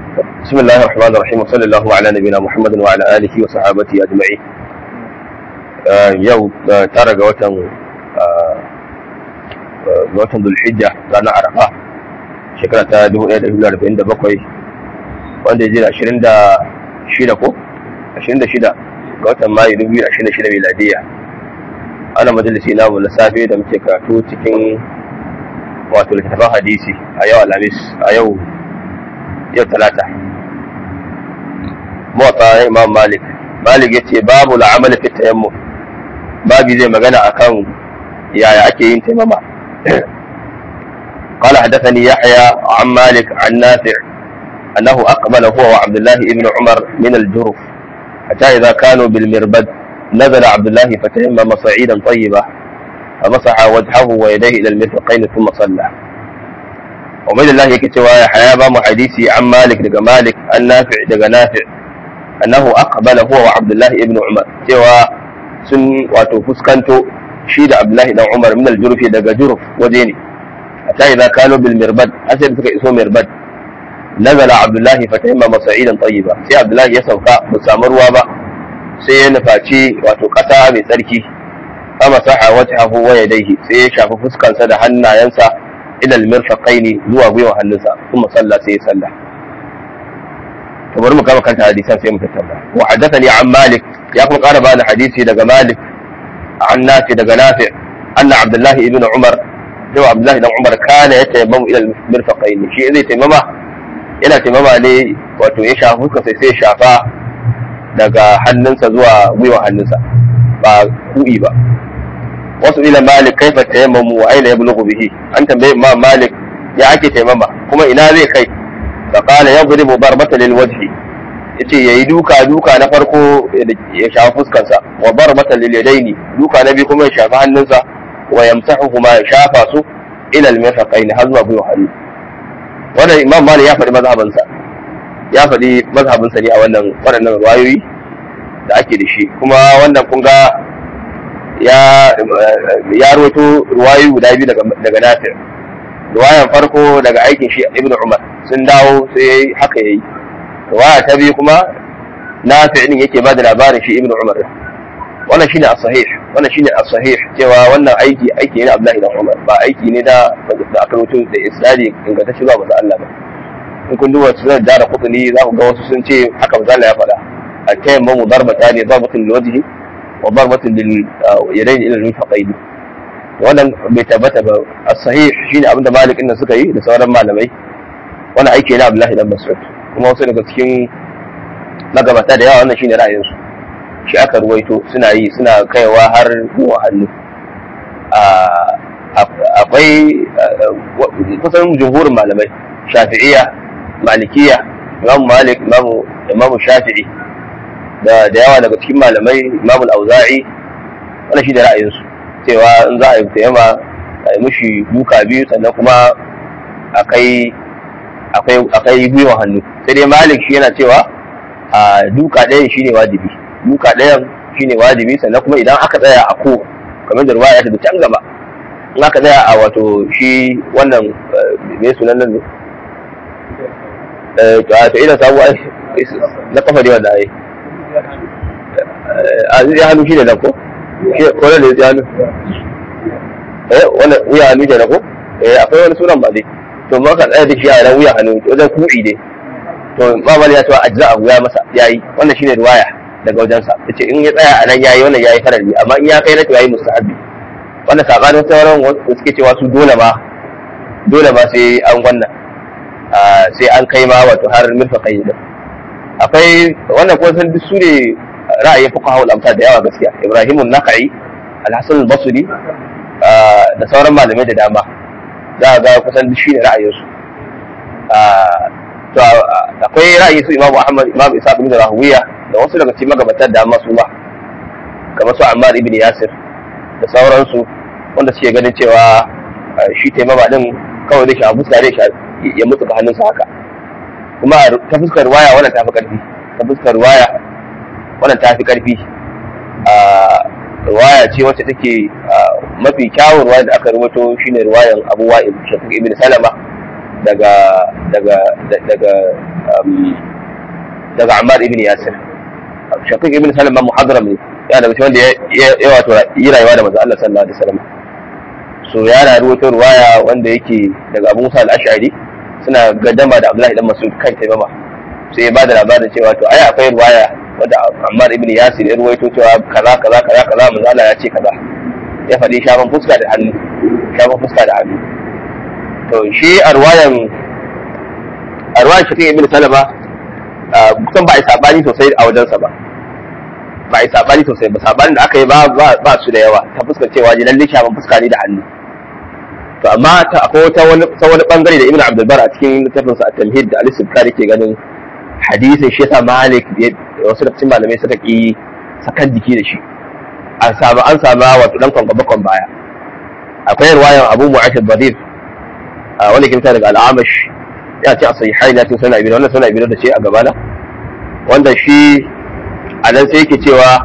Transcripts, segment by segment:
بسم الله الرحمن الرحيم وصلى الله على نبينا محمد وعلى اله وصحابته اجمعين yau tara ga watan ga watan Dhulhijja ranar Arafa shekara ta 1447 wanda ya je da 26 ko 26 ga watan Mayu 2026 miladiya ana majalisi namu na safe da muke karatu cikin wato littattafan hadisi a yau alhamis a yau yau talata motsa imam malik malik ya ce babu la'amali fi tayammum babi zai magana akan yaya ake yin taimama قال حدثني يحيى عن مالك عن نافع أنه أقبل هو وعبد الله بن عمر من الجرف حتى إذا كانوا بالمربد نزل عبد الله فتيمم صعيدا طيبا فمسح وجهه ويديه إلى المرفقين ثم صلى ومن الله يكتوى يحيى بام حديثي عن مالك دقى مالك عن نافع دقى نافع أنه أقبل هو وعبد الله بن عمر سوى سن واتو فسكنتو شيد عبد الله بن عمر من الجرف دقى جرف وديني حتى إذا كانوا بالمربد أسد سكا اسمه مربد نزل عبد الله فتيمم صعيدا طيبا سي عبد الله يسوكا بسامر وابا sai ya nufaci wato ƙasa mai tsarki ama saha wajhahu wa yadayhi sai ya shafi fuskansa da hannayensa ila al-mirfaqaini zuwa gwiwa hannunsa kuma salla sai ya salla to bari mu kama kanta hadisan sai mu tattauna wa haddathani an malik ya kuma ƙara bani hadisi daga malik an nafi daga nafi anna abdullah ibn umar cewa abdullah ibn umar kana ya tayammamu ila al-mirfaqaini shi zai taimama yana taimama ne wato ya shafi fuskansa sai ya shafa daga hannunsa zuwa gwiwa hannunsa ba ku'i ba wasu ila malik kaifa tayammamu wa aina yablughu bihi an tambaye ma malik ya ake taimama kuma ina zai kai fa qala yadribu darbata lil wajhi yace yayi duka duka na farko ya shafa fuskarsa wa darbata lil yadaini duka na biyu kuma ya shafa hannunsa wa yamsahuhuma ya shafa su ila al mirfaqaini har zuwa gwiwa hannu wannan imam malik ya faɗi mazhabansa ya faɗi mazhabinsa ne a wannan waɗannan ruwayoyi da ake da shi kuma wannan kun ga ya ya roto ruwayoyi guda biyu daga Nafi' ruwayan farko daga aikin shi Ibn Umar sun dawo sai haka yayi ruwaya ta biyu kuma Nafi' din yake ba da labarin shi Ibn Umar wannan shine as-sahih wannan shine as-sahih cewa wannan aiki aiki ne na Abdullahi ibn Umar ba aiki ne da da aka rubuto da isnadi ingantacce zuwa ga Allah ba in kun duba su zai jara kutuni za ku ga wasu sun ce haka misali ya faɗa a tayin mamu darbata ne darbatin lil wajhi wa darbatin lil yadayn ila al faqaidi wannan bai tabbata ba as-sahih shine abin da malik inda suka yi da sauran malamai wannan aiki na Abdullahi dan Mas'ud kuma wasu daga cikin magabata da yawa wannan shine ra'ayin su shi aka ruwaito suna yi suna kaiwa har zuwa hannu akwai kusan jumhurin malamai shafi'iyya malikiya imamu malik imamu imamu shafi'i da da yawa daga cikin malamai imamu al-auza'i wannan shi da ra'ayinsu cewa in za a yi tayyama a yi mushi duka biyu sannan kuma akai akwai akai gwiwa hannu sai dai malik shi yana cewa a duka ɗayan shine wajibi duka ɗayan shine wajibi sannan kuma idan aka tsaya a ko kamar da ruwaya ta can gaba in aka tsaya a wato shi wannan me sunan nan ne to ina samu na kafa ne wanda ai a zai hannu shi ne nan ko ko ne zai hannu eh wannan wuya hannu ke ko eh akwai wani sunan ba dai to ma ka tsaya da shi a ran wuya hannu wajen kuɗi ne to ba mali ya ce ajza abu ya masa yayi wannan shine riwaya daga wajen sa yace in ya tsaya a nan yayi wannan yayi farali amma in ya kai na to yayi mustahabi wannan sabanin sauran wasu suke cewa su dole ba dole ba sai an wannan sai an kai ma wato har mirfaƙai din akwai wannan kuma san duk su ne ra'ayin fuqaha ul amsal da yawa gaskiya Ibrahim an-Nakhai al-Hasan al-Basri da sauran malamai da dama za ga kusan duk shi ne ra'ayin su to akwai ra'ayi su Imam Ahmad Imam Isa ibn Rahuwiya da wasu daga cikin magabatan da masu ba kamar su Ammar ibn Yasir da sauransu wanda suke ganin cewa shi taimama din kawai zai shafi fuska zai ya mutu ka hannunsa haka kuma ta fuskar waya wannan tafi karfi ta fuskar waya wannan tafi karfi a riwaya ce wacce take mafi kyawun ruwa da aka rubuto shine riwayan Abu Wa'il Shafiq ibn Salama daga daga daga daga Ammar ibn Yasir Shaqiq ibn Salim ma muhadram ne ya daga wanda ya wato yi rayuwa da manzo Allah sallallahu alaihi wasallam so yana ruwaito ruwaya wanda yake daga Abu Musa al-Ash'ari suna gaddama da Abdullahi dan Mas'ud kan taimama sai ya bada labarin cewa to ai akwai ruwaya wanda Ammar ibn Yasir ya ruwaito cewa kaza kaza kaza kaza manzo Allah ya ce kaza ya faɗi shafan fuska da hannu shafan fuska da hannu to shi a ruwayan a ruwayan Shaqiq ibn Salama kusan ba a yi sabani sosai a wajensa ba ba a yi sabani sosai ba sabanin da aka yi ba su da yawa ta fuskar cewa ji lalle shafan fuska ne da hannu to amma ta akwai ta wani ta wani bangare da ibnu abdul bar a cikin littafin sa at-tamhid da al-sibkar yake ganin hadisin shi yasa malik wasu da cikin malamai suka ki sakan jiki da shi an samu an samu wato dan kwan bakon baya akwai riwayan abu mu'ashid badir wanda ke fita daga al-amash ya ce a sahihai na cikin sunan ibnu wannan sunan ibnu da ce a gabana wanda shi a nan sai yake cewa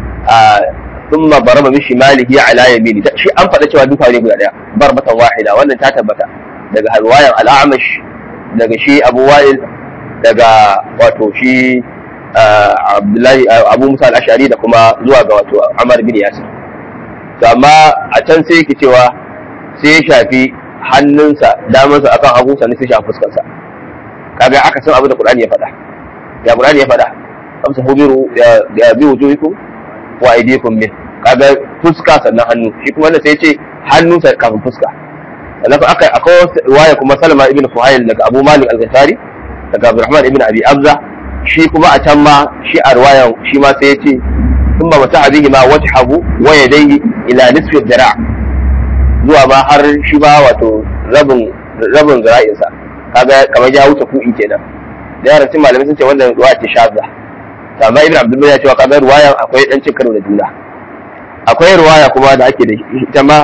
ثم ضرب بشماله على يمينه shi an faɗa cewa duka ne guda daya barbatan wahida wannan ta tabbata daga halwayan al'amash daga shi abu wa'il daga wato shi abdullahi abu musa al-ashari da kuma zuwa ga wato amar bin yasir to amma a can sai yake cewa sai ya shafi hannunsa damansa akan hagu sannan sai shafi fuskarsa kaga aka san abin da qur'ani ya faɗa ya qur'ani ya faɗa amsa hubiru ya bi wujuhikum wa aydikum min kaga fuska sannan hannu shi kuma wanda sai ce hannu sai kafin fuska sannan fa aka akwai riwaya kuma Salma ibn Fuhail daga Abu Malik al-Ghifari daga Abdurrahman ibn Abi Abza shi kuma a can ma shi a riwayan shi ma sai ya ce thumma mata bihi ma wajhahu wa yadayhi ila nisfi dira' zuwa ma har shi ba wato rabin rabin zira'insa kaga kamar ya wuce ku'i kenan da yaran cin malamai sun ce wannan ruwa ce shazza amma ibn abdul ya cewa kaga ruwayan akwai dan cin karo da juna akwai ruwaya kuma da ake da ita ma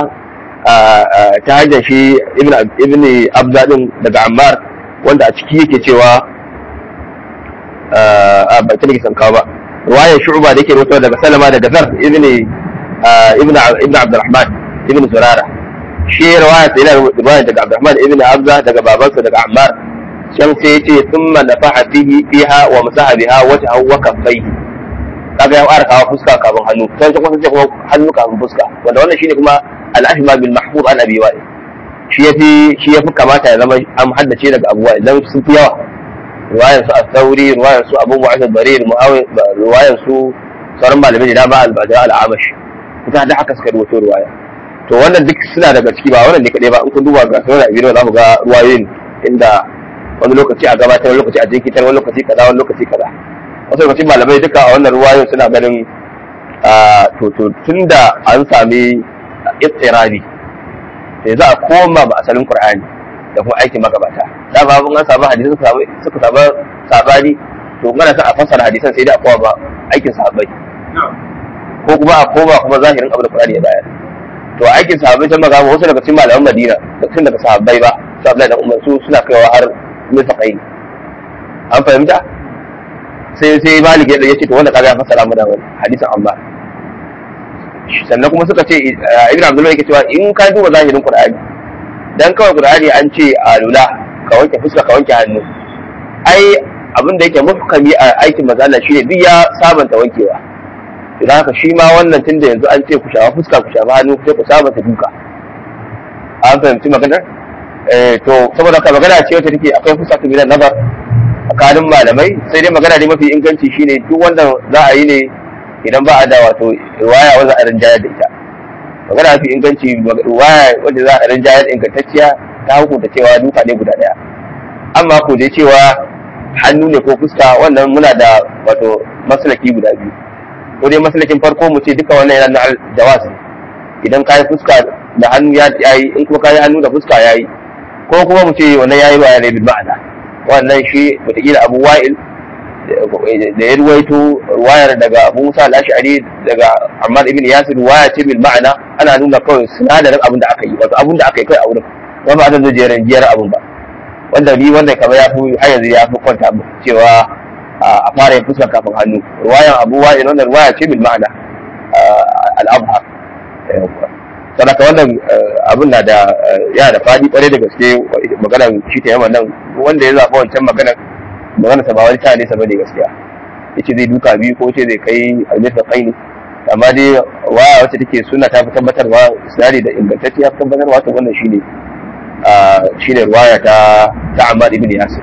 ta hanyar shi ibn ibn abda din daga ammar wanda a ciki yake cewa a ba ta nake san kawo ba ruwayan shu'ba da yake rawaito daga salama daga zar ibn ibn ibn abdurrahman ibn zurara shi ruwaya sai yana ruwaya daga abdurrahman ibn abza daga babansa daga ammar can sai ya ce sun nafaha fihi fiha wa masaha biha wata wa kaffaihi kaga ya fara kawo fuska kafin hannu sai kuma sai kuma hannu kafin fuska wanda wannan shine kuma al-ahma bil mahfuz an abi wa'i shi yafi shi yafi kamata ya zama an haddace daga abu wa'i dan sun fi yawa riwayar su al-thawri riwayar su abu mu'ayyid al-barir muawiya riwayar su sauran malamai da ba al-bajra al-amash kuka da haka suka rubuto riwaya to wannan duk suna daga ciki ba wannan ne kadai ba in kun duba ga sauran abin da za mu ga ruwayoyin inda wani lokaci a gabatar wani lokaci a jinkitar wani lokaci kaza wani lokaci kaza wasu lokacin malamai duka a wannan ruwayoyin suna ganin to to tunda an sami istirabi sai za a koma ba asalin qur'ani da kuma aikin magabata da ba mun an samu hadisan suka samu sabani to ngana sa a fassara hadisan sai dai a koma ba aikin sahabbai ko kuma a koma kuma zahirin abin da qur'ani ya bayar to aikin sahabbai sun magana wasu daga cikin malaman madina da tun daga sahabbai ba su abdullahi da umar su suna kaiwa har mutaqain an fahimta sai sai malik ya ce to wanda kaga ya fassara mu da hadisin amma sannan kuma suka ce ibn abdullahi yake cewa in ka duba zahirin qur'ani dan kawai qur'ani an ce a lula ka wanke fuska ka wanke hannu ai abin da yake muhkami a aikin mazala shine duk ya sabanta wankewa idan haka shi ma wannan tunda yanzu an ce ku shafa fuska ku shafa hannu sai ku sabanta duka an fahimci maganar to saboda ka magana ce wacce take akwai fuska ta bilan nazar tsakanin malamai sai dai magana ne mafi inganci shine duk wanda za a yi ne idan ba a da wato riwaya wanda a rinjayar da ita magana mafi inganci riwaya wanda za a rinjayar ingantacciya ta hukunta cewa duka ne guda daya amma ko dai cewa hannu ne ko fuska wannan muna da wato maslaki guda biyu ko dai maslakin farko mu ce duka wannan yana na jawaz idan kayi fuska da hannu ya yi in kuma kayi hannu da fuska ya yi ko kuma mu ce wannan yayi wa ne bil ma'ana wannan shi wataƙila abu wa'il da ya ruwaito ruwayar daga abu musa al-ash'ari daga ammar ibn yasir ruwaya ce bil ma'ana ana nuna kawai sinadarin abin da aka yi wato abin da aka yi kai a wurin ba ba zan zo jerin giyar abin ba wanda ni wanda kamar ya fi har yanzu ya fi kwanta cewa a fara yin fuska kafin hannu ruwayan abu wa'il wannan ruwaya ce bil ma'ana al-abhar sadaka wannan abin na da ya da fadi kwarai da gaske maganar shi ta yamma nan wanda ya zaɓa wancan maganar magana ta ba wani ta nesa bane gaskiya yace zai duka biyu ko ce zai kai almisa qaini amma dai waya wacce take suna ta fi tabbatarwa isnadi da ingantacce ya fi tabbatarwa to wannan shine shine ruwaya ta ta Ammar ibn Yasir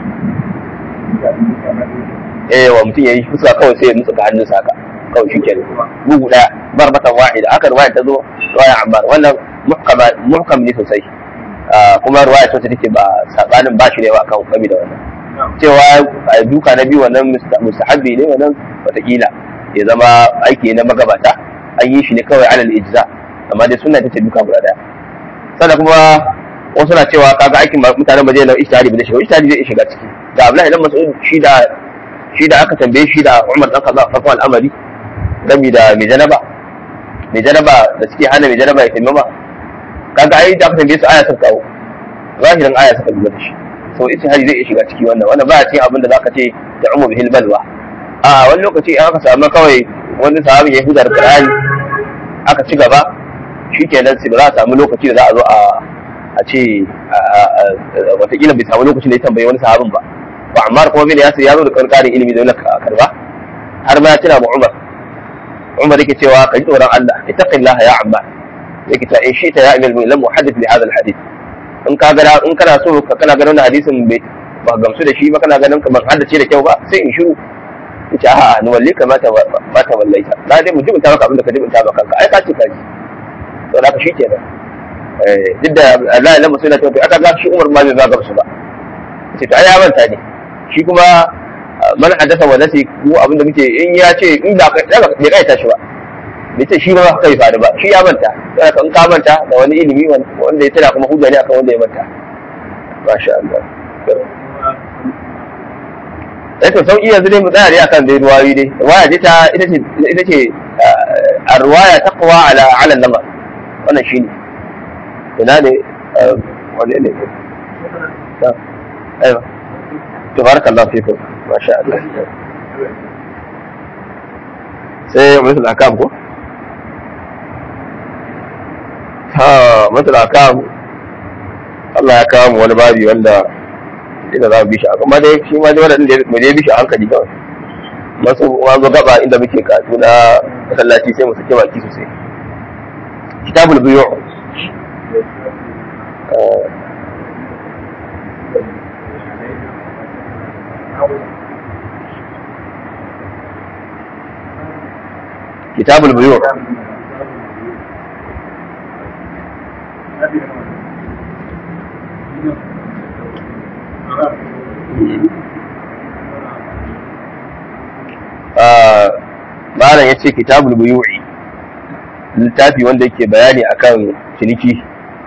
eh wa mutum yayi fuska kawai sai ya nutsa hannunsa haka kawai shi kenan bugu daya barbatan wahida aka ruwaya ta zo ruwaya Ammar wannan muhkama muhkam ne sosai kuma ruwaya ta take ba sabanin ba shi ne ba kan kabi da wannan cewa duka na biyu wannan mustahabbi ne wannan watakila ya zama aiki na magabata an yi shi ne kawai alal ijza amma dai suna ta ce duka guda daya sannan kuma wasu na cewa kaga aikin mutanen ba zai na ishtihadi ba zai shiga ishtihadi zai shiga ciki da Abdullahi dan Mas'ud shi da shi da aka tambaye shi da Umar dan Khattab farkon al'amari gami da mai janaba mai janaba da suke hana mai janaba ya taimama kaga ai da aka tambaye su aya sun kawo zahirin aya suka duba da shi so ishtihadi zai shiga ciki wannan wannan ba cikin abin da zaka ce da umu bihil balwa a wani lokaci an aka samu kawai wani sahabi ya hudar Qur'ani aka ci gaba shikenan sai ba za a samu lokaci da za a zo a a ce watakila bai samu lokacin da ya tambayi wani sahabin ba ba amma kuma bin yasir ya zo da ƙarƙarin ilimi da wani karba har ma ya tuna ma umar umar yake cewa ka ji tsoron Allah ittaqillaha ya amma yake ta in shi ta ya amil lam muhaddith bi hadha alhadith in ka ga in kana so ka kana ganin hadisin bai ba gamsu da shi ba kana ganin ka ban haddace da kyau ba sai in shiru yace a'a ni walle ka mata mata wallaita na dai mu jibinta maka abin da ka jibinta maka kanka ai ka ce ka ji to da ka shi kenan duk da Allah ya lamu suna tafi aka ga shi Umar ma bai ba gamsu ba ce to ai ya manta ne shi kuma man haddasa wa nasi mu abinda muke in ya ce in ba ka bai kai tashi ba bai ce shi ba kai faru ba shi ya manta sai ka in ka manta da wani ilimi wanda ya tana kuma hujja ne akan wanda ya manta masha Allah eh to sauki yanzu dai mu tsaya dai akan dai ruwayi dai ruwaya dai ta ita ce ita ce arwaya taqwa ala ala lamar wannan shine ina ne wane ne aiwa tabaraka Allah fiku masha Allah sai mutul akam ko ha mutul akam Allah ya kawo mu wani babi wanda ina za mu bi shi amma dai shi ma dai wannan da mu je bi shi a hankali kawai masu wazo gaba inda muke katu na masallaci sai mu sake baki sosai kitabul biyu كتاب البيوع malam ya ce kitabul buyu'i littafi wanda yake bayani akan ciniki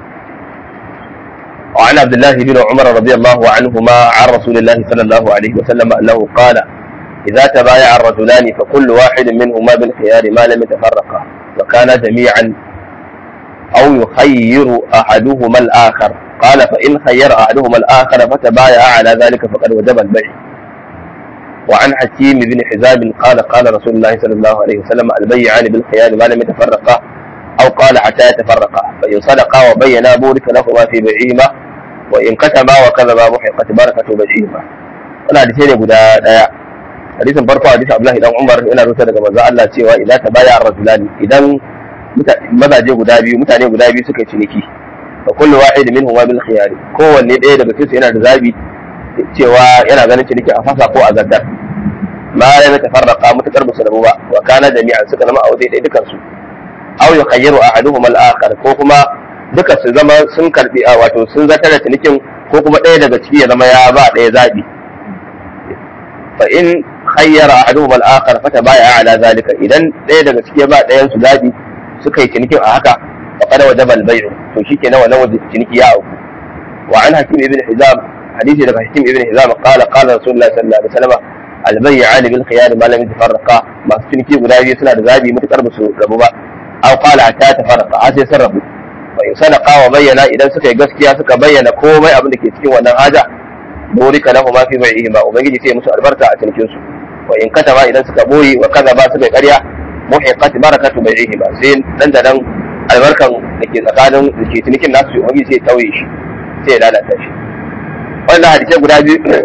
وعن عبد الله بن عمر رضي الله عنهما عن رسول الله صلى الله عليه وسلم انه قال اذا تبايع الرجلان فكل واحد منهما بالخيار ما لم يتفرقا وكان جميعا او يخير احدهما الاخر قال فان خير احدهما الاخر فتبايع على ذلك فقد وجب البيع وعن حكيم بن حزام قال قال رسول الله صلى الله عليه وسلم البيعان بالخيار ما لم يتفرقا أو قال حتى يتفرقا فإن صدقا وبينا بورك لهما في بيعهما وإن كتما وكذبا محقت بركة بيعهما wannan hadisi ne guda daya hadisin farko hadisi Abdullahi dan Umar yana rubuta daga manzo Allah cewa idan ta baya rajulani idan mazaje guda biyu mutane guda biyu suka ciniki fa kullu wahid minhum bil khiyari kowanne ɗaya daga cikin yana da zabi cewa yana ganin ciniki a fasa ko a gaddar ma ya tafarraqa mutakar ba su rabu ba wa kana jami'an suka zama a waje ɗaya dukan su aw yukhayyiru ahaduhum al-akhar ko kuma duka su zama sun karbi a wato sun zata da cinikin ko kuma ɗaya daga ciki ya zama ya ba ɗaya zabi fa in khayyara ahaduhum al-akhar fa tabaya ala zalika idan ɗaya daga ciki ya ba ɗayan su zabi suka yi cinikin a haka fa qad wajaba al-bay'u to shikenan wannan wajen ciniki ya auku wa an hakim ibn hizam hadisi daga hakim ibn hizam qala qala rasulullah sallallahu alaihi wasallam al-bay'an bil khiyar ma lam yatafarraqa masu ciniki guda biyu suna da zabi mutakar ba su rabu ba aw qala hatta tafarraqa har sai sun rabu fa in sadaqa wa bayyana idan suka yi gaskiya suka bayyana komai abin da ke cikin wannan haja burika lahu ma fi bai'ihi ma ubangiji sai musu albarka a cikin su wa in katama idan suka boye wa kaza ba suka yi ƙarya muhiqat barakatu bai'ihi ma sai dan da nan albarkan da ke tsakanin da ke cinikin nasu ubangiji sai tauye shi sai ya lalata shi wannan hadisai guda biyu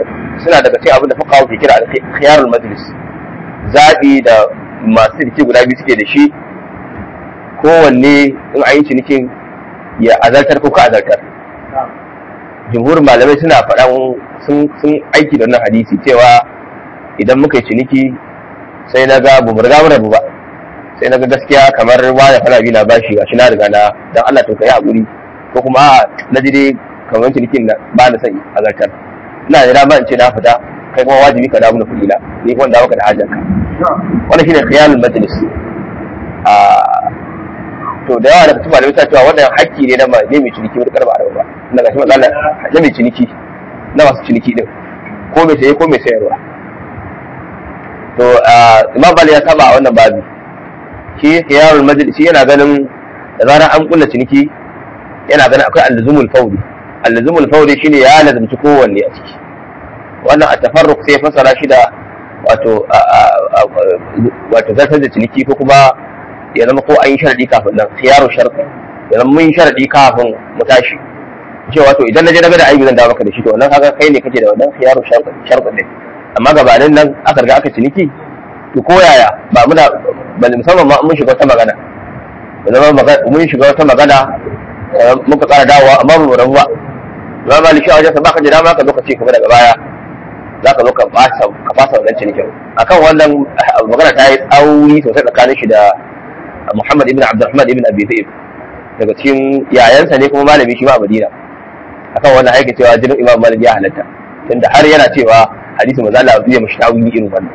suna daga cikin abin da fuqaha ke kira al-khiyarul majlis zabi da masu ciniki guda biyu suke da shi kowanne in a yi cinikin ya azartar ko ka azartar jumhurin malamai suna faɗan sun aiki da wannan hadisi cewa idan muka yi ciniki sai na ga bu riga mu rabu ba sai na ga gaskiya kamar wani fana bi na bashi gashi na riga na dan Allah to kai hakuri ko kuma na ji dai kamar cinikin na ba na sai azartar ina da dama in ce na fita kai kuma wajibi ka damu da kuɗi na ni kuma dawo ka da hajanka wannan shine khiyalul majlis a to da yawa daga cikin malamai ta cewa wannan hakki ne na mai mai ciniki wani karba da ba na gashi matsala na mai ciniki na masu ciniki din ko mai saye ko mai sayarwa to imam bali ya saba a wannan babi shi khiyarul majlis shi yana ganin da zarar an kulla ciniki yana ganin akwai alluzumul fawdi alluzumul fawdi shine ya lazumci kowanne a ciki wannan a tafarruk sai fasara shi da wato wato zartar da ciniki ko kuma ya zama ko an yi sharadi kafin nan khiyaru sharadi ya zama mun sharadi kafin mu tashi cewa to idan na je na ga da aibi zan dawo maka da shi to wannan kaga kai ne kake da wannan khiyaru sharadi sharadi ne amma gabanin nan aka riga aka ciniki to ko yaya ba muna ba musamman ma mun shiga wata magana da zama mun shiga wata magana muka kara dawowa amma ba mu rabu ba ba ma lishiya wajen sa baka da dama ka zo ka ce kuma daga baya za ka zo ka fasa ka fasa wannan cinikin akan wannan magana ta yi tsauri sosai tsakanin shi da Muhammad ibn Abdurrahman ibn Abi Zaid daga cikin yayansa ne kuma malami shi ma a Madina akan wannan aiki cewa jinin Imam Malik ya halatta tunda har yana cewa hadisi manzo Allah zai mishi tawili irin wannan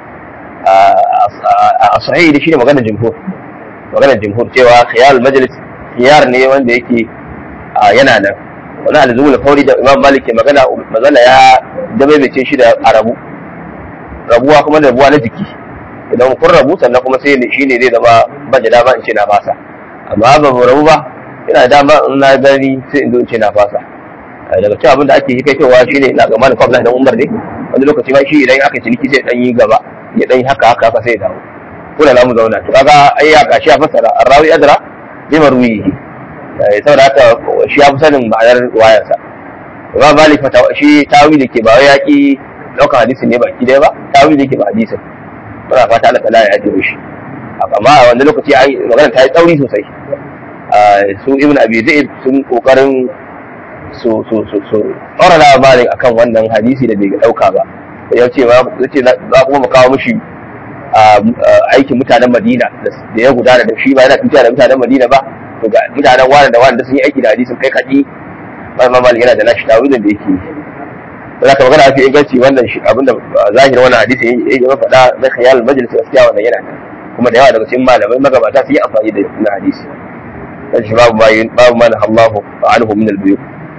a sahihi da shi ne maganar jumhur maganar jumhur cewa khiyar majlis khiyar ne wanda yake yana nan wani alzumul fauri da Imam Malik ke magana manzo ya dabaibace shi da arabu rabuwa kuma da rabuwa na jiki idan kun rabu sannan kuma sai shi ne zai zama ban da dama in ce na fasa amma ba mu rabu ba ina da dama in na gani sai in zo in ce na fasa daga cikin abin da ake yi kai cewa shi ne ina ga malik abdullahi dan umar ne wani lokaci ma shi idan aka ciniki sai dan yi gaba ya dan yi haka haka haka sai ya dawo ko da mu zauna to kaga ai ya kashi ya fassara arrawi adra bi marwihi saboda haka shi ya fi sanin ma'anar wayarsa ba malik fata shi tawili ke ba wai yaki daukan hadisin ne baki daya ba tawili ke ba hadisin muna fata Allah ta'ala ya ajiye shi amma a wanda lokaci ai magana ta yi tsauri sosai su ibn abi zaid sun kokarin su su su su tsara labarin akan wannan hadisi da bai dauka ba ya ce ya ce za kuma mu kawo mishi aikin mutanen Madina da ya gudana da shi ba yana tuta da mutanen Madina ba to ga mutanen wani da wani da sun yi aiki da hadisin kai kaɗi ba ma yana da nashi tawilin da yake za ka magana fi inganci wannan shi abinda zahirin wannan hadisi ya yi faɗa na khayal majalis gaskiya wannan yana nan kuma da yawa daga cikin malamai magabata su yi amfani da na hadisi dan shi babu ma babu ma na Allahu anhu min al-biyu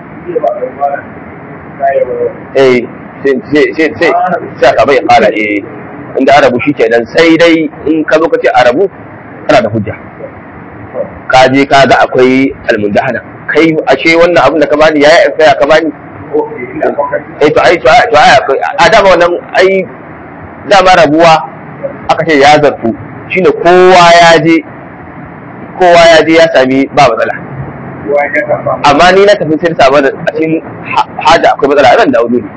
eh sai sai sai sai ka bai kala eh inda arabu shi kenan sai dai in ka zo ka ce arabu kana da hujja ka je ka ga akwai almundahana kai ashe wannan abin da ka bani yayi ya ka bani eh to ai to ai to ai a dama wannan ai dama rabuwa aka ce ya zarfu shine kowa ya je kowa ya je ya sami ba matsala amma ni na tafi sai samu da a cikin haja akwai matsala zan dawo dole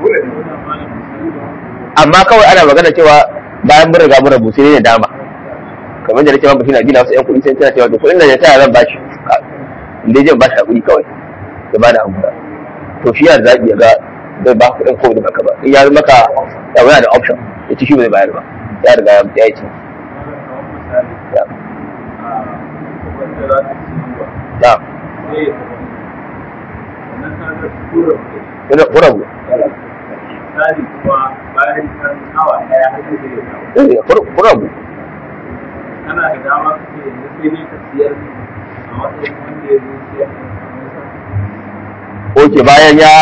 amma kawai ana magana cewa bayan mun riga mun rabu sai ne dama kamar da nake ma bashi na gina wasu yan kuɗi sai tana cewa to kuɗin da ya taya zan bashi inda je bashi hakuri kawai ya bada hakuri to shi yana zaɓi ya ga zai ba kuɗin ko da baka ba in ya maka ya wani da option ya ci shi ba zai bayar ba ya riga ya yi ci ya Kuna kurabu. Misali kuma bayan kan awa ɗaya haka zai dawo. Eh, kurabu. Kana da dama ka ce yanzu sai ne ka siyar a matsayin wanda ya zo siyar. Oke bayan ya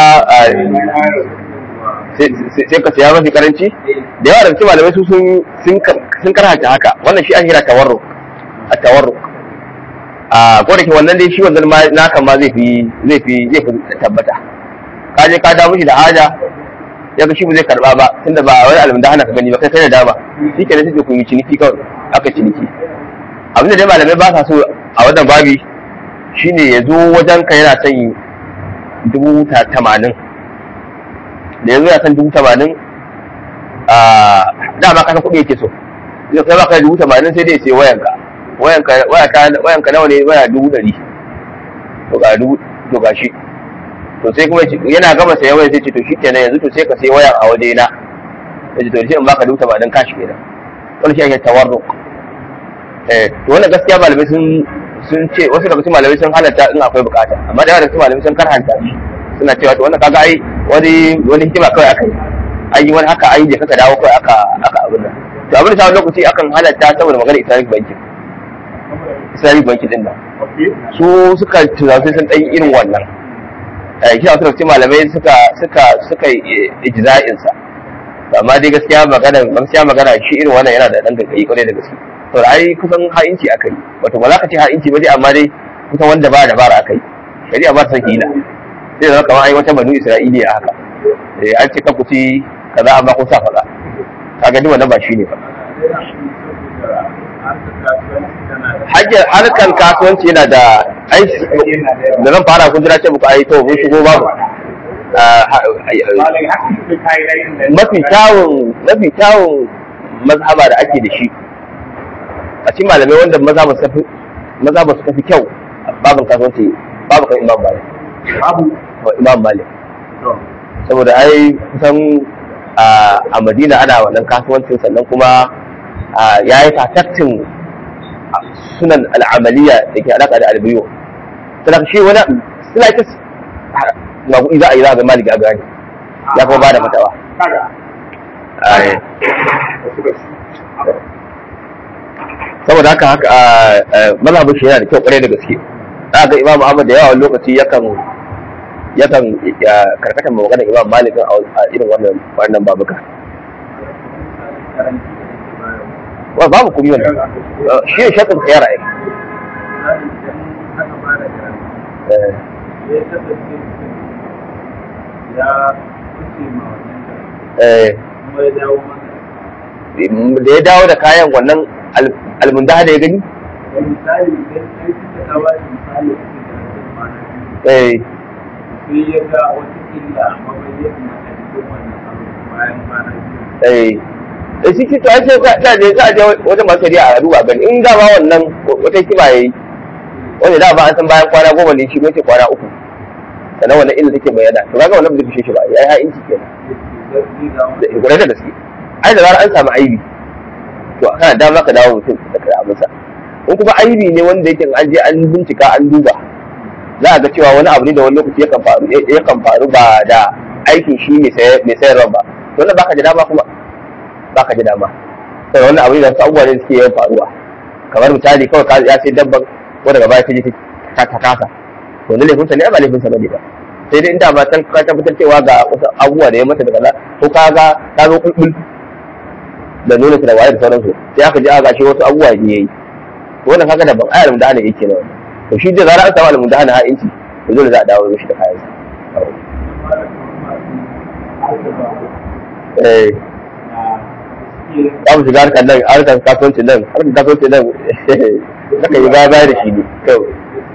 sai ka siya mafi karanci? Da yawa da cikin malamai su sun karanta haka wannan shi an hira tawarruk a tawarruk a ko da ke wannan dai shi wannan ma naka ma zai fi zai fi zai fi tabbata ka je ka dawo shi da haja ya ga shi ba zai karba ba tunda ba wani alamun da hana ka gani ba kai kai da dama shi ke da sai ku yi ciniki kawai aka ciniki abinda dai malamai ba sa so a wannan babi shine ya zo wajen ka yana son dubu tamanin da yanzu ya san dubu tamanin a dama kasan kuɗi yake so zai kai baka dubu tamanin sai dai sai wayanka wayanka wayanka nawa ne waya dubu ɗari to ga dubu to ga shi to sai kuma yana gama sayan waya sai ce to shikenan yanzu to sai ka sai wayan a waje na sai to sai in baka dubu tamanin kashi kenan wani shi ake tawarruk eh to wannan gaskiya malamai sun sun ce wasu daga cikin malamai sun halatta in akwai bukata amma da yawa daga cikin malamai sun karhanta shi suna cewa to wannan kaga ai wani wani hikima kawai aka yi an yi wani haka an yi je kaka dawo kawai aka aka abin nan to abin da lokaci akan halatta saboda magana islamic banking islamic banking din nan su suka tunanin sun ɗan irin wannan shi a wasu malamai suka suka suka yi ijza'in sa amma dai gaskiya magana gaskiya magana shi irin wannan yana da dan gaggai kwarai da gaske to ai kusan ha'inci akai wato ba za ka ce ha'inci ba dai amma dai kusan wanda ba dabara akai shari'a ba ta san hila sai zama kamar ai wata banu isra'iliya haka eh an ce ka kuci kaza amma kun sa faɗa kaga duk wannan ba shi ne ba hajjar harkan kasuwanci yana da ai da zan fara kun jira ce muku ai to mun shigo babu mafi kyawun mafi kyawun mazhaba da ake da shi a cikin malamai wanda mazhaba su fi mazhaba su fi kyau babin kasuwanci babu kan imam malik babu imam malik saboda ai kusan a madina ana wannan kasuwancin sannan kuma ya yi tataktin sunan al'amaliya da ke alaƙa da albiyo sannan shi wani suna ita maguɗi za a yi za a ga maliki a gani ya kuma ba da fatawa saboda haka haka mazhabin shi yana da kyau kwarai da gaske za ga imam ahmad da yawa lokaci yakan yakan karkatar ma maganar imam malikin a irin wannan wannan babuka wa babu kuma wannan shi ne shakin tsayar ai da ya dawo da kayan wannan almundaha da ya gani misali idan kai suka kawo misali a cikin eh sai ya ga wata illa amma bai yi mata cikin wannan abu bayan kwana biyu eh da shi to ai sai ka je za a je wajen masu shari'a a duba gani in da ba wannan wata kiba yayi wanda da ba an san bayan kwana goma ne shi ne ce kwana uku sannan wannan illa take bayyana to kaga wannan ba zai fishe shi ba yayi ha inci kenan da gure da gaske ai da zarar an samu aibi to kana da maka dawo mutum da kai abinsa in kuma aibi ne wanda yake an je an bincika an duba za a ga cewa wani abu ne da wani lokaci yakan faru yakan faru ba da aikin shi mai sayarwa ba to wannan baka ji dama kuma baka ji dama sai wannan abu ne da wasu abubuwa ne suke yawan faruwa kamar misali kawai ka ya sai dabban ko daga baya ta je ta ta kasa to ne laifinsa ne ba laifinsa bane ba sai dai inda ba san ka tabbatar cewa ga wasu abubuwa da ya mata daga nan ko ka ga ta zo kulkul da nuna ta da waye da sauransu sai aka ji aka shi wasu abubuwa ne yayi to wannan kaga daban ayar da ana yake nan to shi da zarar an samu alamun da ana ha'inci to dole za a dawo mishi da kayan eh za mu shiga harkar nan harkar kasuwancin nan harkar kasuwancin nan zaka yi baya baya da shi ne kawai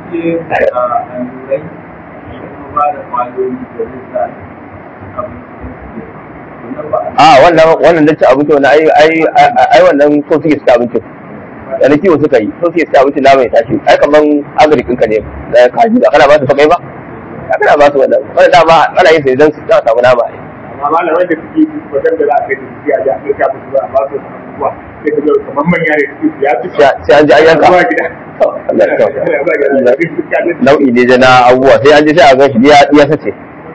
a wannan wannan dace abinci wannan ai ai ai wannan so suke suka abincin da na kiwo suka yi so suke suka abincin na mai tashi ai kaman agrikin ka ne da kaji da kana ba su sakai ba ka kana ba su wannan wannan dama ana yin sai dan su za samu nama ai amma malamai da suke wajen da za a kai da suke a ji a kai kafin su ba a ba su abubuwa sai ka ga kamar manya ne suke ya fi sai an ji an yanka zuwa gida Allah ya kyauta. Zuwa gida. nau'i ne da na abubuwa sai an ji sai a gan shi ya ya sace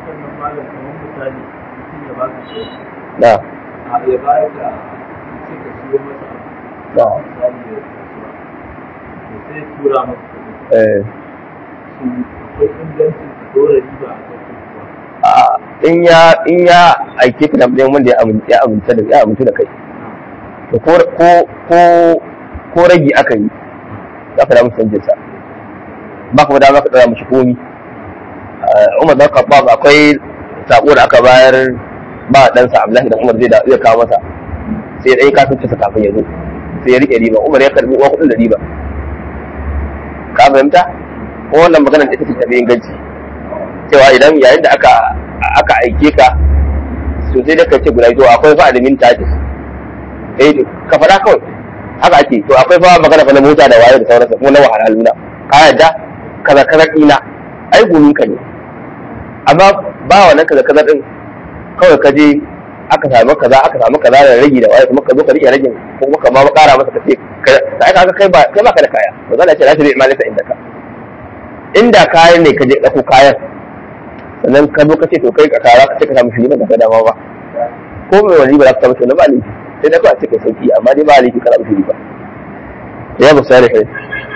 na a ya bayar da sai ka siyo masa na abu misali da kasuwa to sai tura masa kuɗi eh su akwai ingancin ka dora riba a kan kuɗi a in ya in ya aike ka da ɗayan wanda ya amince ya amince da ya amince da kai to ko ko ko ko ragi aka yi za ka da musu canjin sa ba ka da za ka tsaya mishi komi Umar dan Khattab akwai sako da aka bayar ba ɗansa Abdullahi da Umar zai da zai kawo masa sai ya ɗaya kasance sa kafin ya zo sai ya rike riba Umar ya karbi uwa kuɗin da riba ka fahimta ko wannan maganar da take tafi inganci cewa idan yayin da aka aka aike ka to sai da ka ce guda to akwai fa admin charges eh ka faɗa kawai haka ake to akwai fa magana fa na mota da waye da sauransa kuma na wahalhalu na ka yadda kaza kaza ina ai gumin ka ne amma ba wannan kaza kaza din kawai ka je aka samu kaza aka samu kaza da rage da waye kuma ka zo ka rike ragin ko kuma ka ma ƙara masa ka ce sai ka kai ba kai ba ka da kaya ba za a ce la ta bi imalika inda ka inda kayan ne ka je ɗauko kayan sannan ka zo ka ce to kai ka kara ka ce ka samu shiri ba ka dama ba ko mai wani ba za ka samu shiri ba laifi sai da kawai a ce kai sauki amma dai ba laifi kana shiri ba ya ba sai kai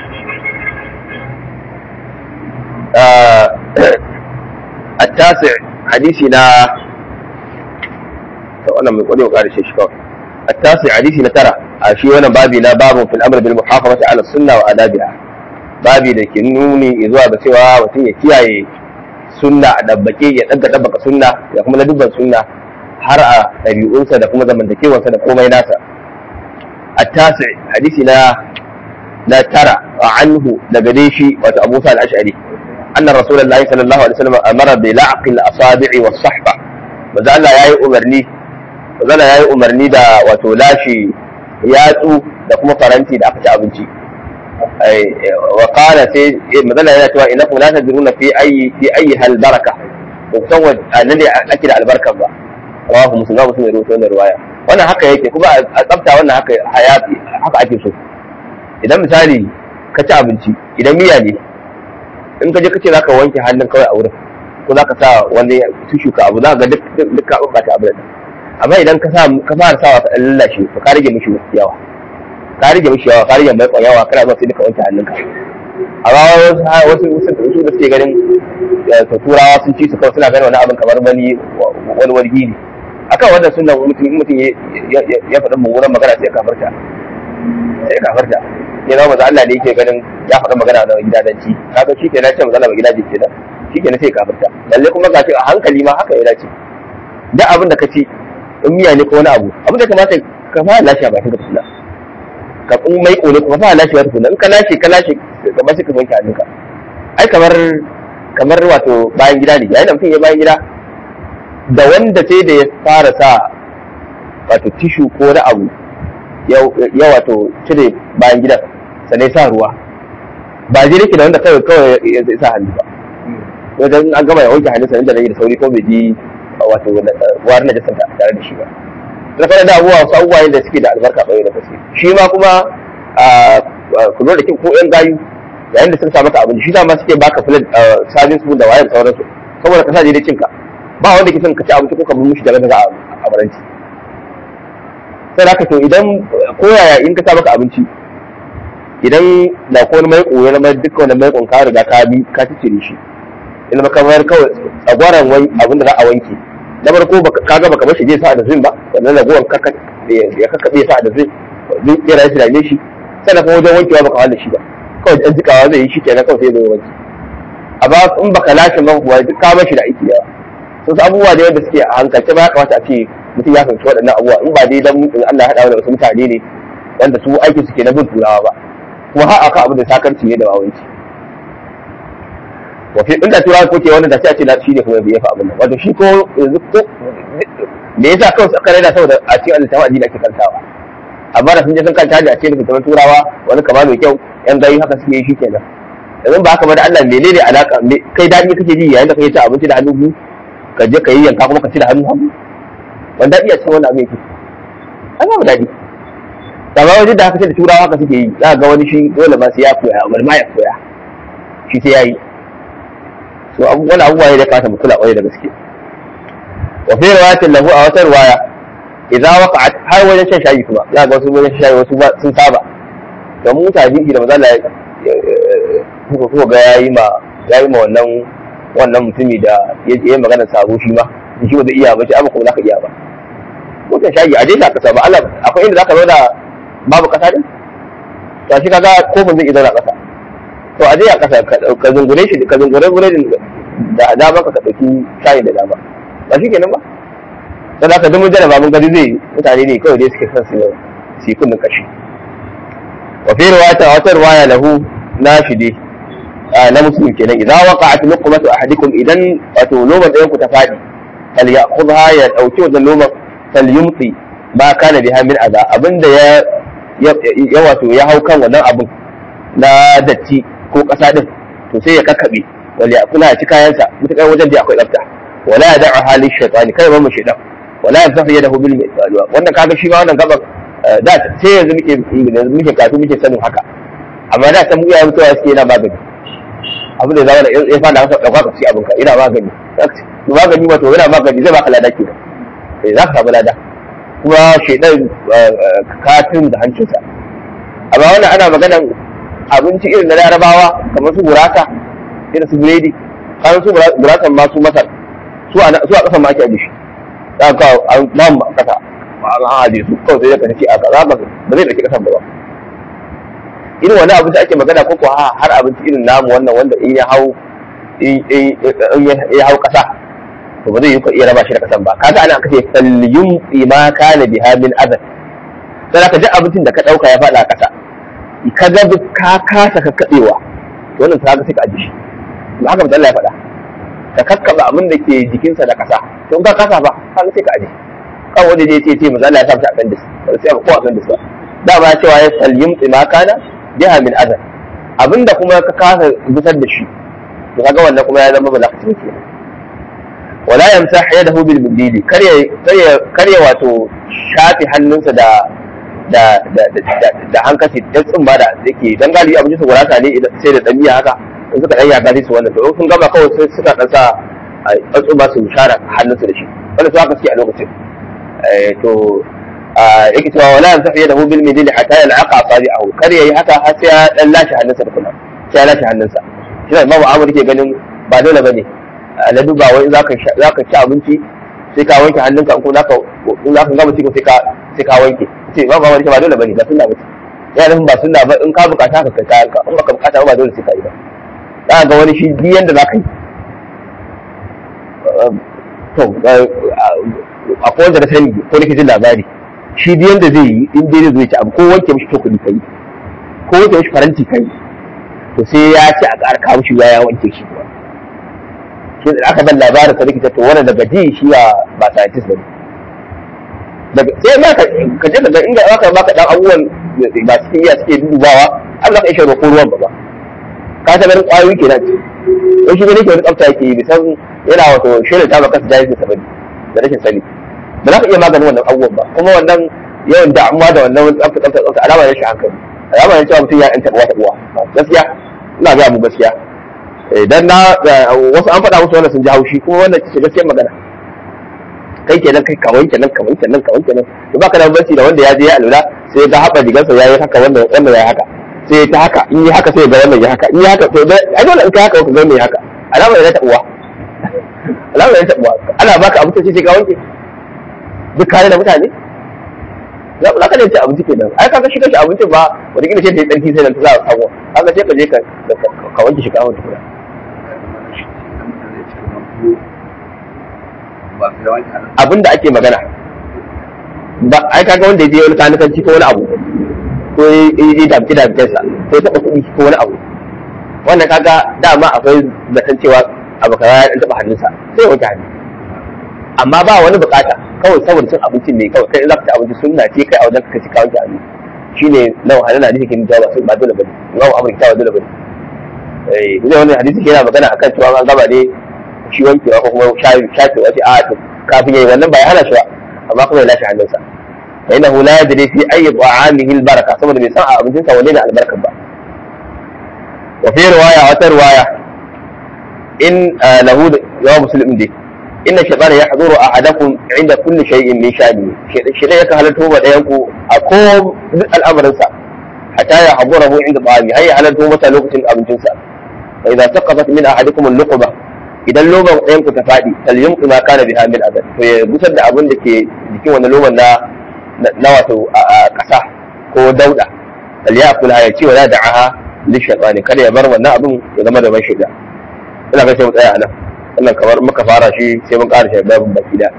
التاسع حديثنا وانا من قولي وقال الشيء شكاوي التاسع حديثنا ترى شيء وانا بابي لا باب في الامر بالمحافظة على السنة وآدابها babi da ke nuni zuwa ga cewa mutum ya kiyaye sunna a dabbake ya ɗaga dabbaka sunna ya kuma na dubban sunna har a ɗabi'unsa da kuma zamantakewarsa da komai nasa a tasi hadisi na na tara a anhu daga dai shi wato abu sa al-ash'ari anna rasulullahi sallallahu alaihi wasallam amara bi la'qil asabi'i was sahba manzo Allah yayi umarni manzo Allah yayi umarni da wato lashi yatsu da kuma faranti da aka ci abinci وقال سي مثلا yana cewa innakum la tadruna fi ayi fi ayi hal baraka to san wannan ne ake da albarka ba rawahu muslim ba muslim rawaito wannan riwaya wannan haka yake kuma a tsafta wannan haka hayati haka ake so idan misali ka ci abinci idan miya ne in ka je kace zaka wanke hannun kawai a wurin ko zaka sa wani tushu ka abu zaka ga duk duk ka bata abu da amma idan ka sa ka fara sawa ka lallashe to ka rage mishi yawa ka rage mishi yawa ka rage mai yawa kana zuwa sai duka wanke hannunka amma wasu wasu wasu da suke ganin ta turawa sun ci su kawai suna ganin wani abin kamar wani wani wargi ne akan wannan sunan mutum mutum ya faɗi mummunan magana sai kafarta sai kafarta ya zama maza Allah ne yake ganin ya faɗi magana da gidadanci kaga shi kenan ce maza Allah ba gidaje kenan shi kenan sai kafarta lalle kuma ga a hankali ma haka ya dace duk abin da ka ci in miya ne ko wani abu abin da kamata ka fara lashe ba ka tuna ka kun mai kone kuma fa lashe wata kuna in ka lashe ka lashe kamar sai ka wanke hannunka ai kamar kamar wato bayan gida ne yayin da mutum ya bayan gida da wanda sai da ya fara sa wato tishu ko wani abu ya wato cire bayan gidan sannan sa ruwa ba je nake da wanda kawai kawai ya sa hannu ba wajen an gama ya wanke hannun sannan da rage da sauri ko bai ji wato wari na jasanta tare da shi ba na fara da abubuwa wasu abubuwa da suke da albarka ɓoye da gaske shi ma kuma ku zo da kin ko yan gayu yayin da sun sa maka abinci shi ma suke baka filet sabin su da wayar sauransu saboda ka sa daidai cinka ba wanda ke son ka ci abinci ko ka bi mishi da gaza a baranci sai haka to idan ko yaya in ka sa maka abinci idan da ko wani mai koyo na mai dukkan wani mai ka riga ka bi ka cire shi ina kamar kawai tsagwaran abin da za a wanke na farko kaga baka bar shi je sa da zin ba wannan ragowar kaka ya kakkabe sa da zin zin kira shi dame shi sai kuma wajen wankewa baka wanda shi ba kawai dan jikawa zai yi shi kenan kawai sai zai wanke amma in baka lashe man kuwa duk ka bar shi da aiki yawa sun abubuwa da yadda suke a hankalce ba ya kamata a ce mutum ya fahimci waɗannan abubuwa in ba dai dan in Allah ya haɗa da wasu mutane ne wanda su aiki suke na bin turawa ba kuma har aka abu da sakarci ne da wawanci wafi inda turawa ko ke wannan da sai a ce na shi ne kuma ya fi abin nan wato shi ko yanzu ko me yasa kawai suka raina saboda a cikin alittawa addini ake kantawa amma da sun je sun kanta da a cikin littattafan turawa wani kama mai kyau yan gayu haka suke yi shi kenan yanzu ba haka ba da Allah menene alaka kai daɗi kake ji yayin da kake ci abinci da hannu biyu ka je ka yi yanka kuma ka ci da hannu hannu wani daɗi a cikin wannan abin yake an ba daɗi amma wajen da haka ce da turawa haka suke yi za ga wani shi dole ma sai ya koya wani ma ya koya shi sai ya yi so wani abubuwa ne da kasa mu kula kwarai da gaske wa fi riwayatin lahu a wata riwaya idza waqa'at har wajen shan shayi kuma za ga wasu wajen shayi wasu sun saba don mutane da maza Allah kuka kuka ga yayi ma yayi ma wannan wannan mutumi da ya yi magana sabo shi ma shi ba zai iya ba shi amma kuma zaka iya ba mutum shayi a je ka kasa ba Allah akwai inda zaka zo da babu kasa din to shi kaga kofin zai iya zauna kasa to a je a kasa ka zungure shi ka zungure buredin da dama ka dauki shayi da dama ba shi kenan ba sai da ka dumu jaraba mun gari zai mutane ne kawai dai suke son su su yi kunnin kashi wa fi riwayata wata riwaya lahu nashidi na muslim kenan idan waqa'at luqmatu ahadikum idan wato loman ɗayan ku ta fadi fal ya'khudha ya dauki wannan loman fal yumti ba kana biha min adha abinda ya ya wato ya hau kan wannan abin na datti ko kasa din to sai ya kakkabe wal ya'kula ya ci kayansa mutakar wajen da akwai tsafta wala ya da'a halin shaytani kai ba mu shaytan wala ya zafi yadahu bil misal wannan kaga shi ma wannan gaban da sai yanzu muke yanzu muke kafi muke sanin haka amma da san muya mutuwa suke yana magani abin da zama da ya fada haka dauka ka ci abin ka ina magani magani wato yana magani zai baka lada ke eh za ka samu lada kuma shaidan katin da hancinsa amma wannan ana maganan abinci irin na larabawa kamar su gurasa irin su biredi kan su gurasan ma su masar su a kasan ma ake ajiye shi za ka an ba mu kasa an ajiye su kawai sai ka ci a kaza ba ba zai dauki kasan ba irin wani abinci ake magana ko ko har abinci irin namu wannan wanda in ya hau in ya hau kasa to ba zai yi ka iya raba shi da kasan ba kaga ana kace falyum ma kana biha min azab sai ka ji abincin da ka dauka ya fada kasa ka ga ka kasa ka kadewa to wannan ta ga sai ka aji shi to haka Allah ya faɗa ka kakkaba abin da ke jikinsa da kasa to in ka kasa ba ka sai ka aji kan wanda je ce ce manzo Allah ya sa shi a kan dis sai ko a kan dis ba dama ya cewa ya falyum ma kana biha min azab abinda kuma ka kasa gusar da shi to kaga wannan kuma ya zama balakatin kenan wala yamsah yadahu bil bidili karya karya karya wato shafi hannunsa da da da da da hankali da tsumba da yake dan galibi abin su gurasa ne sai da dan miya haka in suka dan yaga su wannan to in sun gama kawai sai suka dan sa tsumba su share hannunsu da shi wanda su haka suke a lokacin to yake cewa wala yamsah yadahu bil bidili hatta yal'aqa asabi'ahu karya yi haka har sai ya dan lashe hannunsa da kuma sai ya lashe hannunsa shi ne imamu amur ke ganin ba dole bane na duba wai za ka ci abinci sai ka wanke hannunka ko zaka in zaka gama cikin sai ka sai ka wanke ce ba ba wani ba dole bane ba sunna bace ya nufin ba sunna ba in ka bukata ka kai kayanka in baka bukata ba dole sai ka yi ba za ga wani shi duk yanda zaka yi to akwai wanda na sani ko nake jin labari shi duk yanda zai yi in dai zai ci abu ko wanke mishi cokali kai ko wanke mishi faranti kai to sai ya ci a ƙara kawo shi ya wanke shi kuwa shi da aka ban labarin sa likita to wani daga ji shi ba ba scientist ba daga sai ma ka ka je daga inda aka baka dan abubuwan ba su iya suke dubawa Allah ka ishe roƙo ruwan ba ba ka ta ganin ƙwayoyi kenan ce wai shi ne ke wani tsafta yake yi bisan yana wato shirin ta baka jahilin sa bane da rashin sani ba za ka iya maganin wannan abubuwan ba kuma wannan yawan damuwa da wannan tsafta tsafta tsafta alama ne shi hankali alama ne cewa mutum ya ɗan taɓa taɓuwa gaskiya ina ga mu gaskiya idan na wasu an faɗa musu wannan sun ji haushi kuma wannan ce gaskiyar magana kai kenan kai kawai kenan kawai kenan kawai kenan to baka da bambanci da wanda ya je ya alula sai ga haɓa digansa ya yi haka wanda wannan ya haka sai ta haka in yi haka sai ga wannan ya haka in yi haka to ai dole in kai haka ka ga wannan ya haka alama ne ta uwa alama ne ta uwa ana baka abinci sai ka wanke duk kare da mutane za ku zaka ci abinci kenan ai kaga shi kashi abincin ba wata kila sai ta yi tsarki sai nan ta za a samu kaga sai ka je ka ka wanke shi ka wanke tukuna abin da ake magana ba ai kaga wanda ya je wani kanikanci ko wani abu ko ya je damki damkensa ko ya taɓa kuɗi ko wani abu wannan kaga dama akwai zaton cewa abu kaza ya taɓa hannunsa sai wanke hannu amma ba wani bukata kawai saboda cin abincin ne kawai kai za ka ci abinci sunna ce kai a wajen ka ci ka wanke hannu shine na wahala na hadisi kin jawa ba dole bane Imam Ahmad ta dole bane eh idan wannan hadisi yana magana akan cewa an gaba ne shi wankewa ko kuma shafi shafi wace a to kafin yayi wannan ba ya hana shi ba amma kuma ya lashe hannunsa fa innahu la yadri fi ayyi ta'amihi albaraka saboda bai san a abincinsa wanne ne albarkan ba wa fi riwaya wata riwaya in lahu yawa muslim dai inna shaytana yahduru ahadakum inda kulli shay'in min sha'ni shaytan yakan halarta wa dayan ku a ko duk al'amarin sa hatta ya hadurahu inda ta'ami hay halarta masa lokacin abincin sa fa idza saqafat min ahadikum al-luqba idan loban ɗayan ku ta faɗi talyum ma kana biha min adad to ya busar da abin da ke jikin wannan loban na na wato ƙasa ko dauda falyakul ya ci wala da'aha lishaytani kada ya bar wannan abin ya zama da ban shiga ina ga sai mu tsaya a nan wannan kamar muka fara shi sai mun ƙara shi babin baki da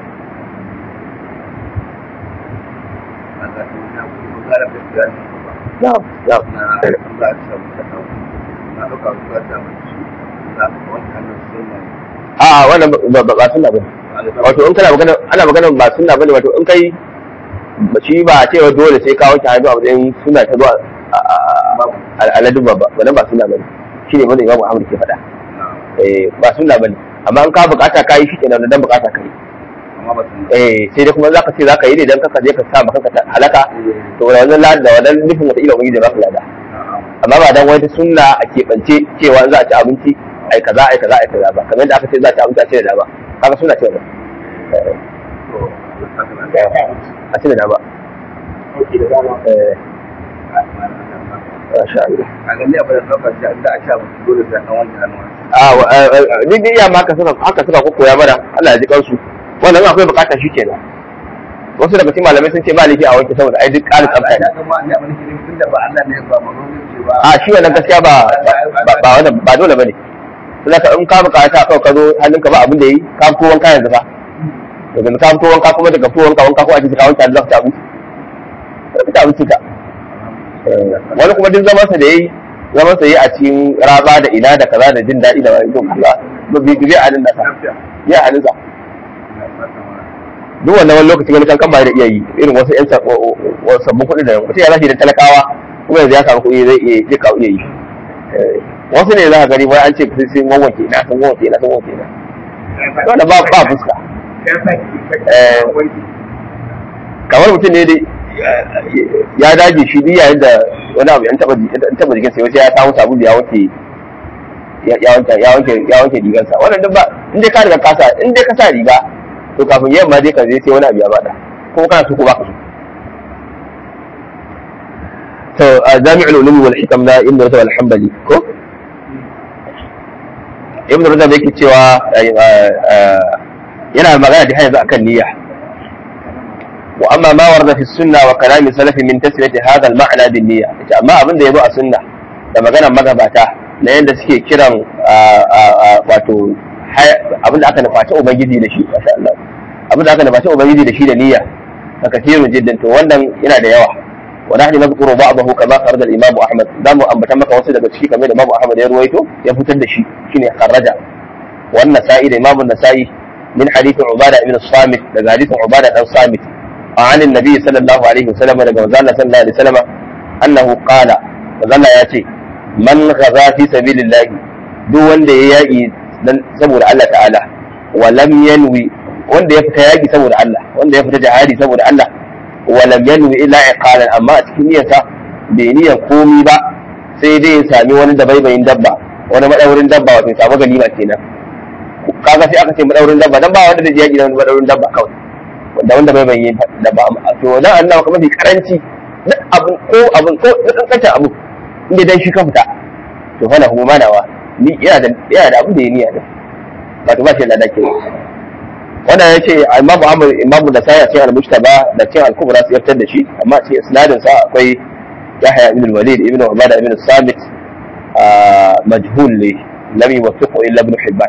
a wannan ba ba sunna bane wato in kana magana ana magana ba sunna bane wato in kai shi ba cewa dole sai ka wanke hannu a matsayin suna ta zuwa al'adun ba wannan ba suna bane shi ne wanda imamu ahmad ke faɗa eh ba suna bane amma in ka bukata ka yi shi kenan dan bukata ka yi eh sai dai kuma zaka ce zaka yi ne dan kaka je ka sa maka ka halaka to wannan lada da wannan nufin wata ila ubangiji ba ka lada amma ba dan wata sunna a keɓance cewa za a ci abinci ai kaza ai kaza ai kaza ba kamar yadda aka ce za a ci abinci a ce da ba kaga suna ce wannan a ce da ba Ok, da dama. eh masha Allah a gani abin da ɗaukar shi da a sha musu dole sai an wanke hannuwa a duk da iya maka suka haka suka koya mana Allah ya ji kansu wannan in akwai bukata shi kenan wasu daga cikin malamai sun ce ba laifi a wanke saboda ai duk ƙarin tsafta ne ya zama ne abin da ke tun da ba Allah ne ba manzon ce ba a shi wannan gaskiya ba ba ba wannan ba dole bane sai ka in ka bukata kawai ka zo hannunka ba abin da yi ka fito wanka yanzu fa daga ka fito wanka kuma daga fito wanka wanka ko a cikin ka wanke hannu za ka ci abinci sai ka ci abinci ka wani kuma duk zaman sa da yayi zaman sa yi a cikin raba da ina da kaza da jin daɗi da wani don kula ba bi bi a nan da sa ya a nan sa duk wannan wani lokaci wani kankan ba da iya yi irin wasu yan sabbin kuɗi da mutum ya zashi da talakawa kuma yanzu ya samu kuɗi zai iya zai kawo iya yi wasu ne za ka gani wai an ce sai sun wanke na sun wanke na sun wanke na wanda ba ba fuska kamar mutum ne dai ya dage shi duk yayin da wani abu yan taba yan taba jikin sai ya samu sabulu ya wanke ya wanke ya wanke ya wanke rigarsa wannan duk ba in dai ka riga ka sa in dai ka sa riga to kafin yamma dai ka je sai wani abu ya bada ko kana so ko baka so to jami'ul ulum wal hikam na ibn rajab al-hanbali ko ibn rajab yake cewa yana magana da yanzu akan niyya wa amma ma warda fi sunna wa kalami salafi min tasriyati hadha al-ma'na bin niyya ita amma abin da yazo a sunna da maganar magabata na yadda suke kiran wato abin da aka nufaci ubangiji da shi masha Allah abin da aka nufaci ubangiji da shi da niyya ka kafirun jiddan to wannan yana da yawa wa nahnu nadhkuru ba'dahu kama kharaja al-imam Ahmad zamu ambata maka wasu daga ciki kamar da Imam Ahmad ya ruwaito ya fitar da shi shine kharaja wannan sa'i da Imam Nasa'i min hadith Ubada ibn Samit daga hadithin Ubada dan Samit عن النبي صلى الله عليه وسلم daga manzo Allah sallallahu alaihi wasallam annahu qala manzo Allah ya ce man ghaza fi sabilillah duk wanda ya yaki saboda Allah ta'ala wa lam yanwi wanda ya fita yaki saboda Allah wanda ya fita jihadi saboda Allah wa lam yanwi illa iqalan amma a cikin niyyarsa bai niyyar komi ba sai dai ya sami wani dabaibayin dabba wani madaurin dabba wato ya samu ganima kenan kaga sai aka ce madaurin dabba dan ba wanda zai yaki da madaurin dabba kawai wanda wanda bai bayyana dabba to dan Allah kuma mafi karanci duk abun ko abun ko duk kancin abu inda dan shi ka fita to fa lahu manawa ni ina da ina da abin da ya niyya da wato ba shi da dake wannan yace Imam Ahmad Imam da sai ya ce al-Mujtaba da ce al-Kubra sai fitar da shi amma ce isnadin sa akwai Yahya ibn al-Walid ibn Ubada ibn Samit majhul ne lam yuwaffiqu illa ibn Hibban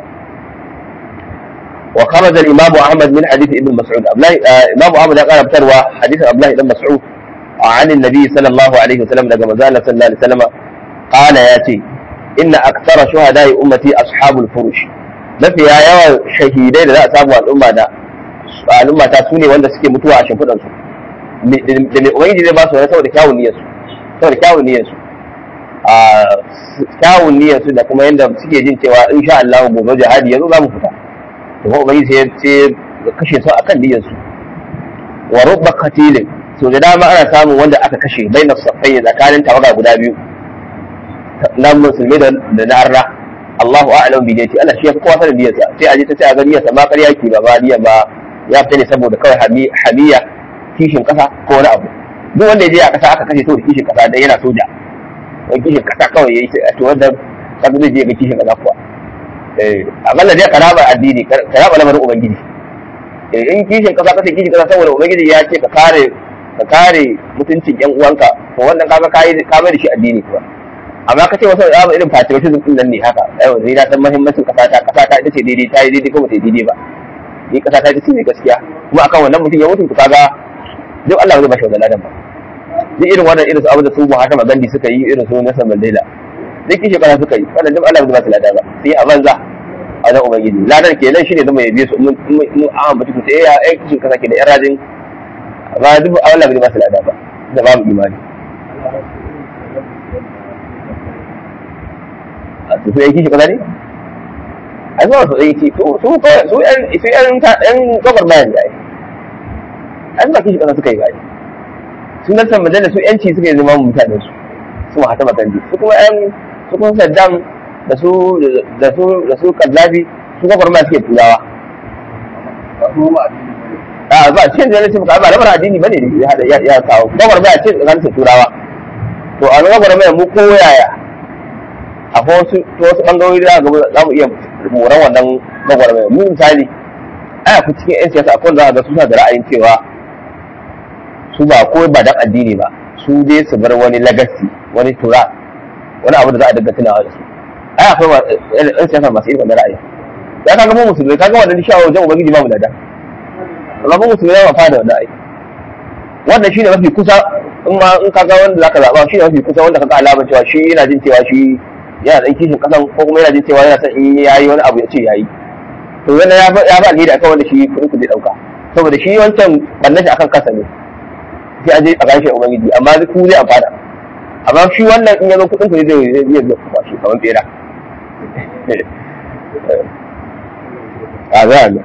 وخرج الإمام أحمد من حديث ابن مسعود إمام أحمد قال بتروى حديث عبد الله بن مسعود عن النبي صلى الله عليه وسلم لما زال صلى الله عليه وسلم قال ياتي إن أكثر شهداء أمتي أصحاب الفروش mafi yawan shahidai da za a samu al'umma da al'umma ta sune wanda suke mutuwa a shimfiɗan su da mai ubangiji zai ba su wani saboda kyawun niyyar su saboda kyawun niyyar su a kyawun niyyar su da kuma yadda suke jin cewa insha Allah gobe jihadi yanzu za mu fita to ko ubangiji sai sai kashe su akan niyyar su wa rubba qatilin so da dama ana samun wanda aka kashe bainas saffai tsakanin tawaga guda biyu na musulmi da na arna Allahu a'lam bi niyyati Allah shi ya fi kowa sanin niyyarsa sai a je ta sai a ga niyyarsa ma ƙarya ki ba ba niyya ba ya fita ne saboda kawai hamiya kishin kasa ko wani abu duk wanda ya je a kasa aka kashe saboda kishin kasa dan yana soja wani kishin kasa kawai yayi to wanda kaga zai je ga kishin kasa kuwa eh akalla dai karaba addini karaba lamarin ubangiji eh in kishin kasa kace kishin kasa saboda ubangiji ya ce ka kare ka kare mutuncin yan uwanka to wannan kaga kai ka mai da shi addini kuwa amma ka ce wasu abu irin patriotism din nan ne haka yau ni na san muhimmancin kasa ta kasa ta ita ce daidai ta yi daidai ko ba ta yi daidai ba ni kasa ta ita ce mai gaskiya kuma akan wannan mutum ya mutu kaga duk Allah zai ba shi wannan ladan ba duk irin wannan irin su abu da su Mahatma Gandhi suka yi irin su Nelson Mandela duk kishi kana suka yi wannan duk Allah zai ba su ladan ba sai a banza a wajen ubangiji ladar kenan shine zama ya biye su mun mun an ambaci ku sai ya ai kishin kasa ke da yan rajin ba duk Allah bai ba su lada ba da babu imani a su yan kishin kasa ne a zuwa su ɗaya ce su su su yan su yan yan gabar bayan da ai an ba kishin kasa suka yi ba sun nan majalar su yanci suka yi zama mutanen su su ma hata makandi su kuma yan su kuma saddam da su da su da su kaddafi su kafar ma suke turawa a ba cikin da nake ba lamar addini bane ne ya ya kawo kafar ma ce tsakanin turawa to a nan kafar mu ko yaya akwai wasu to wasu bangarori da za mu iya moran wannan kafar mai mu misali ai ku cikin yan siyasa akwai za ga su da ra'ayin cewa su ba ko ba dan addini ba su dai su bar wani legacy wani tura wani abu da za a dinga tunawa da su ai akwai yan siyasa masu irin wannan ra'ayi ya kaga mu musulmai kaga wannan shawo wajen ubangiji ba mu da da amma mu musulmai ba fa da wannan ai wannan shine mafi kusa in ma in kaga wanda zaka zaba shine mafi kusa wanda kaga alamar cewa shi yana jin cewa shi yana dan kishin kasan ko kuma yana jin cewa yana son in yayi wani abu ya ce yayi to wannan ya ya ba alheri akan wanda shi kudin ku zai dauka saboda shi wancan bannan shi akan kasa ne sai a je a gashi ubangiji amma ku zai amfana amma shi wannan in ya zo kudin ku zai zai zai zai shi kamar bera a za a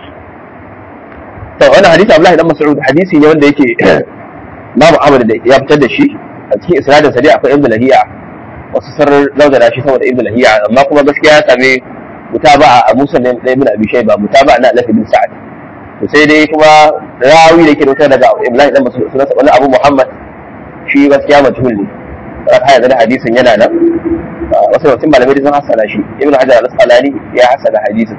to wannan hadisi Abdullahi dan Mas'ud hadisi ne wanda yake Imam Ahmad da ya fitar da shi a cikin isnadin sa dai akwai Ibn Lahiya wasu sarar laudana shi saboda Ibn Lahiya amma kuma gaskiya ya same mutaba'a a Musa da Ibn Abi Shayba mutaba'a na Alaf bin Sa'ad to sai dai kuma rawi da yake da daga Ibrahim dan Mas'ud sunan wani Abu Muhammad shi gaskiya majhul ne aka yanzu da hadisin yana nan wasu mutum malamai sun hasana shi Ibn Hajar al-Asqalani ya hasana hadisin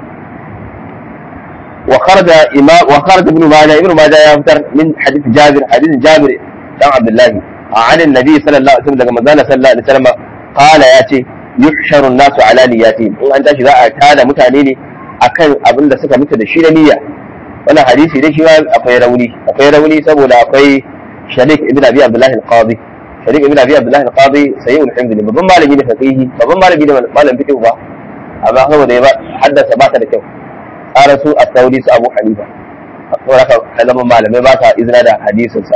وخرج إمام وخرج ابن ماجه ابن ماجه يفتر من حديث جابر حديث جابر بن عبد الله عن النبي صلى الله عليه وسلم لما قال صلى الله عليه وسلم قال ياتي يحشر الناس على نياتهم in an tashi za a tada mutane ne akan abin da suka mutu da shi da niyya wannan hadisi dai shi ma akwai rauni akwai rauni saboda akwai sharik ibn abi abdullah al-qadi sharik ibn abi abdullah al-qadi sayyid al-hifz ne babban malami ne faqihi babban malami ne malam fiqh ba amma saboda ya haddasa ba ta da kyau ƙara su a sauri su abu hanifa saboda haka kalaman malamai ba sa izina da hadisinsa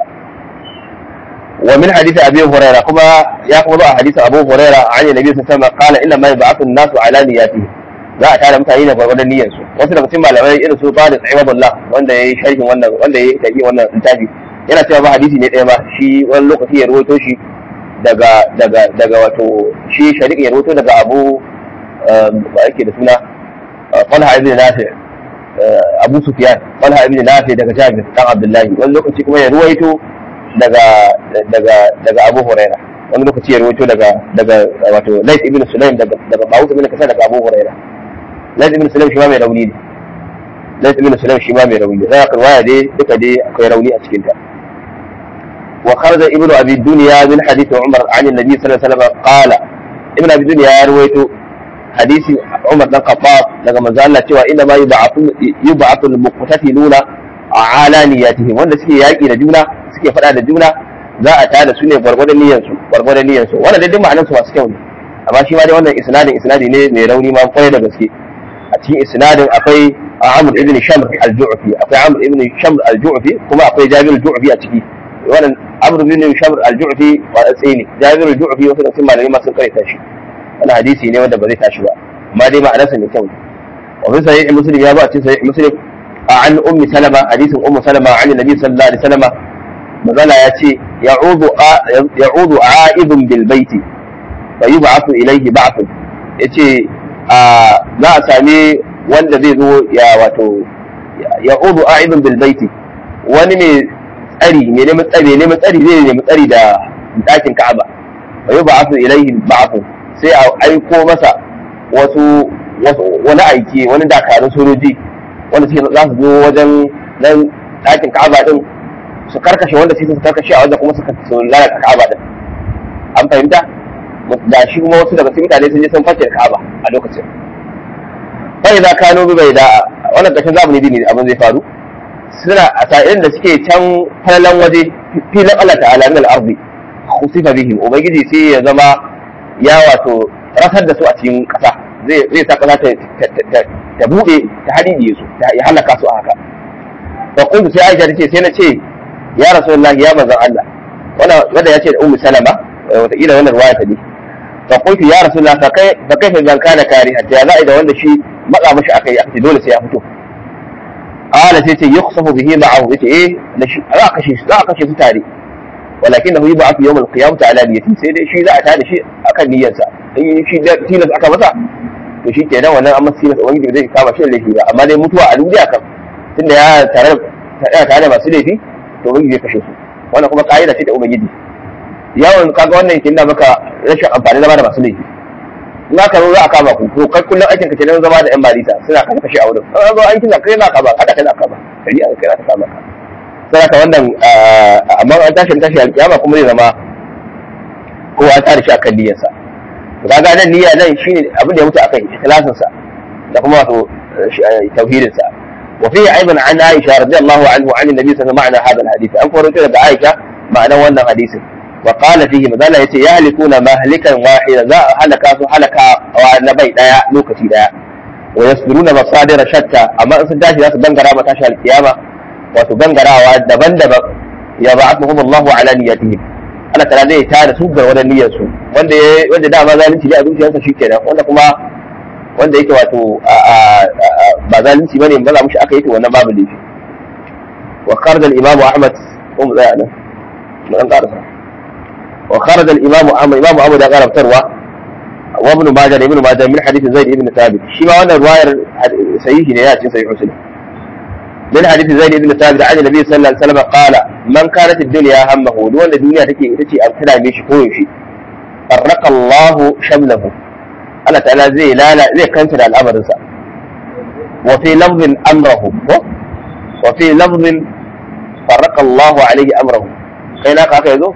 wa min hadisi abi huraira kuma ya kuma zo a hadisi abu huraira an yi nabi sun sama kala inna ma yab'athu an-nasu ala niyyati za a tara mutane da gwargwadon niyyar su wasu daga cikin malamai irin su ba da tsayibullah wanda yayi sharhin wannan wanda yayi tafi wannan littafi yana cewa ba hadisi ne ɗaya ba shi wani lokaci ya rawaito shi daga daga daga wato shi shari'a ya rawaito daga abu ba yake da suna Talha ibn Nafi Abu Sufyan Talha ibn Nafi daga Jabir dan Abdullahi wani lokaci kuma ya ruwaito daga daga daga Abu Huraira wani lokaci ya ruwaito daga daga wato Layth ibn Sulaim daga daga Bawus ibn Kasar daga Abu Huraira Layth ibn Sulaim shi ma mai rauni ne Layth ibn Sulaim shi ma mai rauni ne zaka riwaya dai duka dai akwai rauni a cikin ta وخرج ابن ابي الدنيا من حديث عمر عن النبي صلى الله عليه وسلم قال ابن ابي الدنيا يا رويته hadisi Umar dan Khattab daga manzo Allah cewa inna ma yub'athu yub'athu al-muqtatiluna ala niyyatihim wanda suke yaki da juna suke fada da juna za a tada su ne gwargwadon niyyar su gwargwadon niyyar su wannan dai ma'anar su masu kyau ne amma shi ma dai wannan isnadin isnadi ne mai rauni ma kwarai da gaske a cikin isnadin akwai Amr ibn Shamr al-Ju'fi akwai Amr ibn Shamr al-Ju'fi kuma akwai Jabir al-Ju'fi a ciki wannan Amr ibn Shamr al-Ju'fi wa tsini Jabir al-Ju'fi wasu da sun malamai ma sun karanta shi wani hadisi ne wanda ba zai tashi ba amma dai ma'anarsa mai kyau wa fi sahih muslim ya ba cikin sahih muslim an ummi salama hadisin ummu salama an nabi sallallahu alaihi wasallam magana ya ce ya'udu ya'udu a'idun bil baiti fa yub'athu ilayhi ba'thun yace za a sami wanda zai zo ya wato ya'udu a'idun bil baiti wani mai tsari mai neman tsari neman tsari zai nemi tsari da dakin Ka'aba fa yub'athu ilayhi ba'thun sai a aiko masa wasu wani aiki wani dakarun sojoji wanda suke za su zo wajen nan ɗakin ka'aba din su karkashe wanda suke su karkashe a wajen kuma su lalata ka'aba din an fahimta da shi kuma wasu daga cikin mutane sun je sun fashe ka'aba a lokacin bai za kano bi bai da wannan ƙarshen zamani ne abin zai faru suna a sa'ilin da suke can falalan waje filin Allah ta'ala min al-ardi khusifa bihim ubangiji sai ya zama ya wato rasar da su a cikin ƙasa zai zai sa kasa ta ta bude ta hadidi su ta ya halaka su a haka fa kuntu sai Aisha tace sai na ce ya rasulullahi ya manzon Allah wannan wanda ya ce da ummu salama wata kila wannan ruwaya ta ne fa kuntu ya rasulullahi fa kai fa kai zan kana kari hatta ya za'i da wanda shi matsa mashi akai aka ce dole sai ya fito qala sai ce yukhsafu bihi ma'ahu yace eh za a kashe za a kashe su tare ولكنه يبعث يوم القيامة على نيته sai dai shi za a tada shi akan niyyarsa in shi tilas aka masa to shi kenan wannan amma tilas ubangiji zai kama shi da laifi ba amma dai mutuwa a duniya kan tunda ya tare da tare da masu laifi to ubangiji zai kashe su wannan kuma ka'ida ce da ubangiji yawan kaga wannan yake nuna maka rashin amfani zama da masu laifi in aka zo za a kama ku to kai kullum aikin ka kenan zama da yan marita suna kashe kashe a wurin an zo aikin da kai na kama kada kai na kama shari'a kai na kama ka sai ka wannan amma an tashi tashi alkiyama kuma zai zama kowa an tare shi akan niyyarsa to kaga nan niyya nan shine abin da ya mutu akan ikhlasin sa da kuma wato tauhidin sa wa fi aidan an Aisha radiyallahu anhu an annabi sallallahu alaihi wasallam hada alhadith an faro daga Aisha ma'anar wannan hadisin wa qala fihi madalla yace yahlikuna mahlikan wahida za a halaka su halaka wa na bai daya lokaci daya wa yasbiruna masadira shatta amma in sun tashi za su bangara ma tashi alkiyama wato gangarawa daban-daban ya ba aka kuma Allahu ala niyyatihim Allah ta'ala zai tare su ga wannan niyyar su wanda wanda dama zalunci ne a zuciyarsa shikenan wanda kuma wanda yake wato ba zalunci bane ba za mu shi aka yi to wannan babu laifi wa kharaja al-imam Ahmad ko mu tsaya nan mu dan karasa wa kharaja al-imam Ahmad imam Abu da karabtarwa wa ibn Majah ibn Majah min hadith Zaid ibn Thabit shi ma wannan ruwayar sahihi ne ya cikin sahih Muslim من حديث زيد بن ثابت عن النبي صلى الله عليه وسلم قال من كانت الدنيا همه دون الدنيا تكي تكي أبتدى ميش كويشي فرق الله شمله الله تعالى زي لا لا زي كنتر الأمر سا وفي لفظ أمره وفي لفظ فرق الله عليه أمره كينا كاكا يزو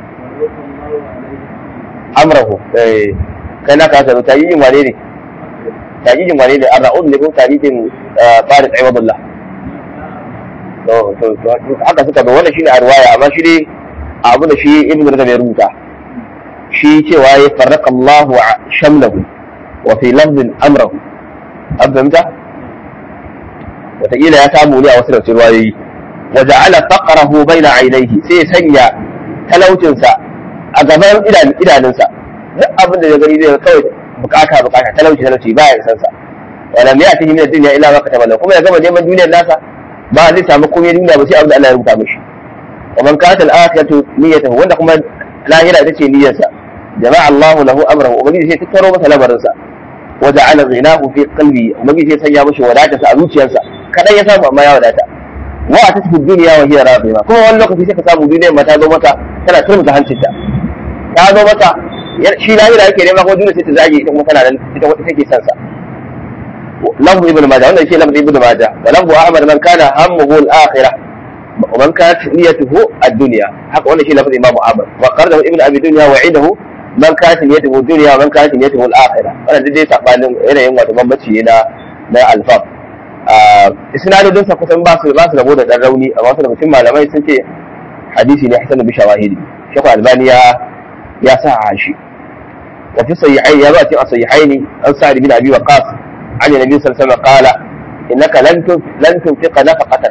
أمره كينا كاكا يزو تاجيج وانيني تاجيج وانيني الرؤون لكم تاجيج فارس عوض الله haka suka ga wannan shine a riwaya amma shi dai abu da shi ibn rajab ya rubuta shi cewa ya farraka Allah shamlahu wa fi lafzin amrahu an fahimta wataƙila ya samu ne a wasu daga riwayoyi wa ja'ala faqrahu baina ainihi sai ya sanya talaucinsa a gaban idanunsa duk abin da ya gani zai kawai bukata bukata talauci talauci ba ya san sa wa lam ya'tihi min ad-dunya illa ma kataba lahu kuma ya gama neman duniyar nasa ba zai samu komai duniya ba sai abin da Allah ya rubuta mishi wa man kana al-akhiratu niyyatuhu wanda kuma lahira ita ce niyyarsa jama'a Allah lahu amrahu ubangiji sai tattaro masa lamarinsa wa ja'ala ghinahu fi qalbi ubangiji sai sanya mishi wadatarsa a zuciyarsa kadan ya samu amma ya wadata wa atasfu dunya wa hiya radima kuma wani lokaci sai ka samu duniyar ma ta zo mata tana turmuta hancinta ta zo mata shi lahira yake nema ko duniya sai ta zage ita kuma tana nan ita wata take son sa لفظ ابن ماجه wannan shi lafzi ibn majah wa lafzu ahmad man kana hammuhu al-akhirah wa man kanat niyyatuhu ad-dunya haka wannan shi lafzi imam ahmad wa qardahu ibn abi dunya wa idahu man kanat niyyatuhu ad-dunya wa man kanat niyyatuhu al-akhirah wannan dai sabanin yanayin wato bambanci na na alfab isnadodin sa kusan ba su ba su rabo da dan rauni amma wasu daga cikin malamai sun ce hadisi ne hasan bi shawahidi shekhu albani ya ya sa shi wa fi sahihaini ya ba cikin sahihaini an sa'id bin abi waqas عن النبي صلى الله عليه وسلم قال انك لن لن تنفق نفقه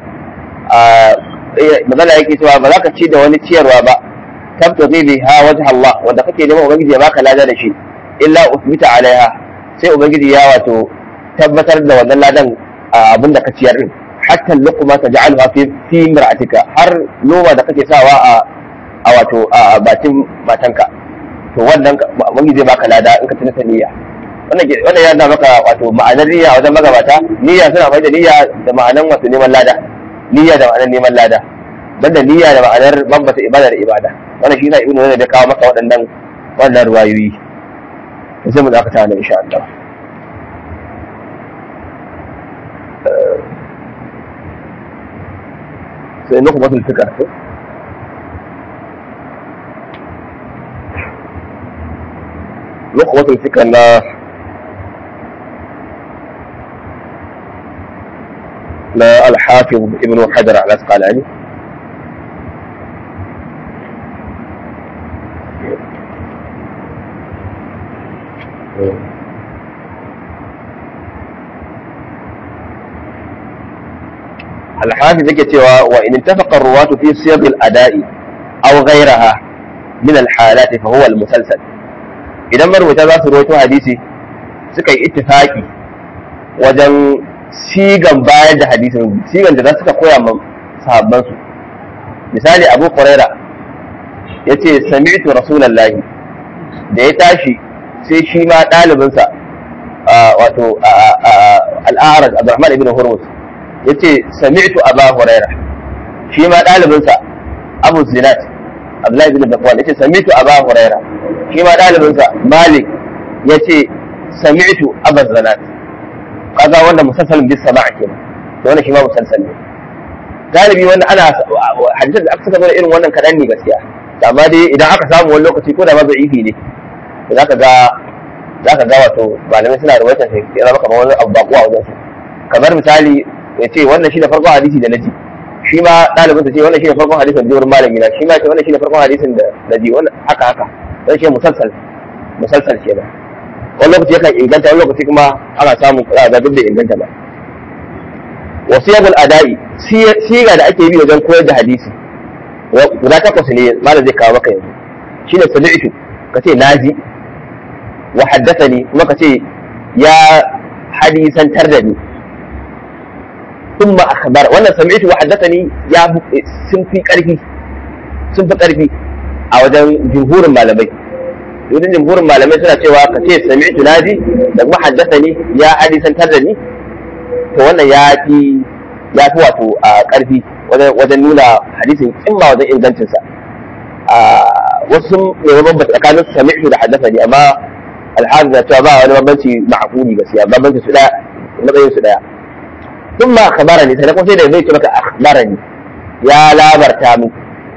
magana yake cewa ba za ka ci da wani ciyarwa ba tabtaghi biha wajh Allah wanda kake neman ubangiji ya baka lada da shi illa usbita alaiha sai ubangiji ya wato tabbatar da wannan ladan abin da ka ciyar din hatta luqma taj'alha fi fi imra'atika har noma da kake sawa a a wato a bakin matanka to wannan ubangiji zai baka lada in ka tuna niyya wannan yana maka wato ma'anar niyya wajen magabata niyya suna mai da niyya da ma'anar wato neman lada niyya da ma'anar neman lada banda niyya da ma'anar bambata ibada da ibada wannan shi na ibnu ne da kawo maka waɗannan wannan ruwayoyi sai mu dakata nan insha Allah sai nuku masul fikar nuku masul fikar na لا الحافظ ابن حجر العسقلاني alhafi yake cewa wa in ittafaqa ruwatu fi siyaq al-ada'i aw ghayraha min al-halati fa huwa al-musalsal idan marwata za su rawaito hadisi suka yi ittifaqi wajen sigan bayar da hadisin sigan da za suka koya ma sahabban su misali Abu Huraira yace sami'tu rasulullahi da ya tashi sai shi ma ɗalibinsa wato al'araj Abdurrahman ibn Hurmus yace sami'tu Aba Huraira shi ma ɗalibinsa Abu Zinat Abdullahi ibn Zakwan yace sami'tu Aba Huraira shi ma ɗalibinsa Malik yace sami'tu Aba Zinat kaga wanda musalsalin bis sama'a kenan to wannan shi ma musalsal ne galibi wanda ana hadisan da aka saka mana irin wannan kaɗan ne gaskiya amma dai idan aka samu wani lokaci ko da ma da'ifi ne za ka ga za ka ga wato malamai suna da wata sai ya zama kamar wani abu baƙo a wajen su kamar misali ya ce wannan shi da farkon hadisi da naji shi ma ɗalibin ta ce wannan shi da farkon hadisin da wurin malami na shi ma ce wannan shi da farkon hadisin da naji wannan haka haka dan shi musalsal musalsal ce ba wani lokaci yakan inganta wani lokaci kuma ana samun kuɗa ga duk da inganta ba wasiyabul ada'i siga da ake bi wajen koyar da hadisi guda takwas ne malam zai kawo maka yanzu shine sami'tu kace naji wa haddathani kuma kace ya hadisantar da ni thumma akhbar wannan sami'tu wa haddathani ya sun fi karfi sun fi karfi a wajen jumhurin malamai wajen jumhurin malamai suna cewa kace sami'tu naji da kuma haddathani ya hadisantar da ni to wannan ya fi ya fi wato a karfi wajen nuna hadisin kimma wajen ingancinsa wasu ne bambanta tsakanin su sami'tu da haddasa ne amma alhazi na cewa ba wani bambanci ma'akuli gaskiya bambanci su daya matsayin su daya sun ma akhbara ne sannan kuma sai da zai ce maka akhbara ne ya labarta mu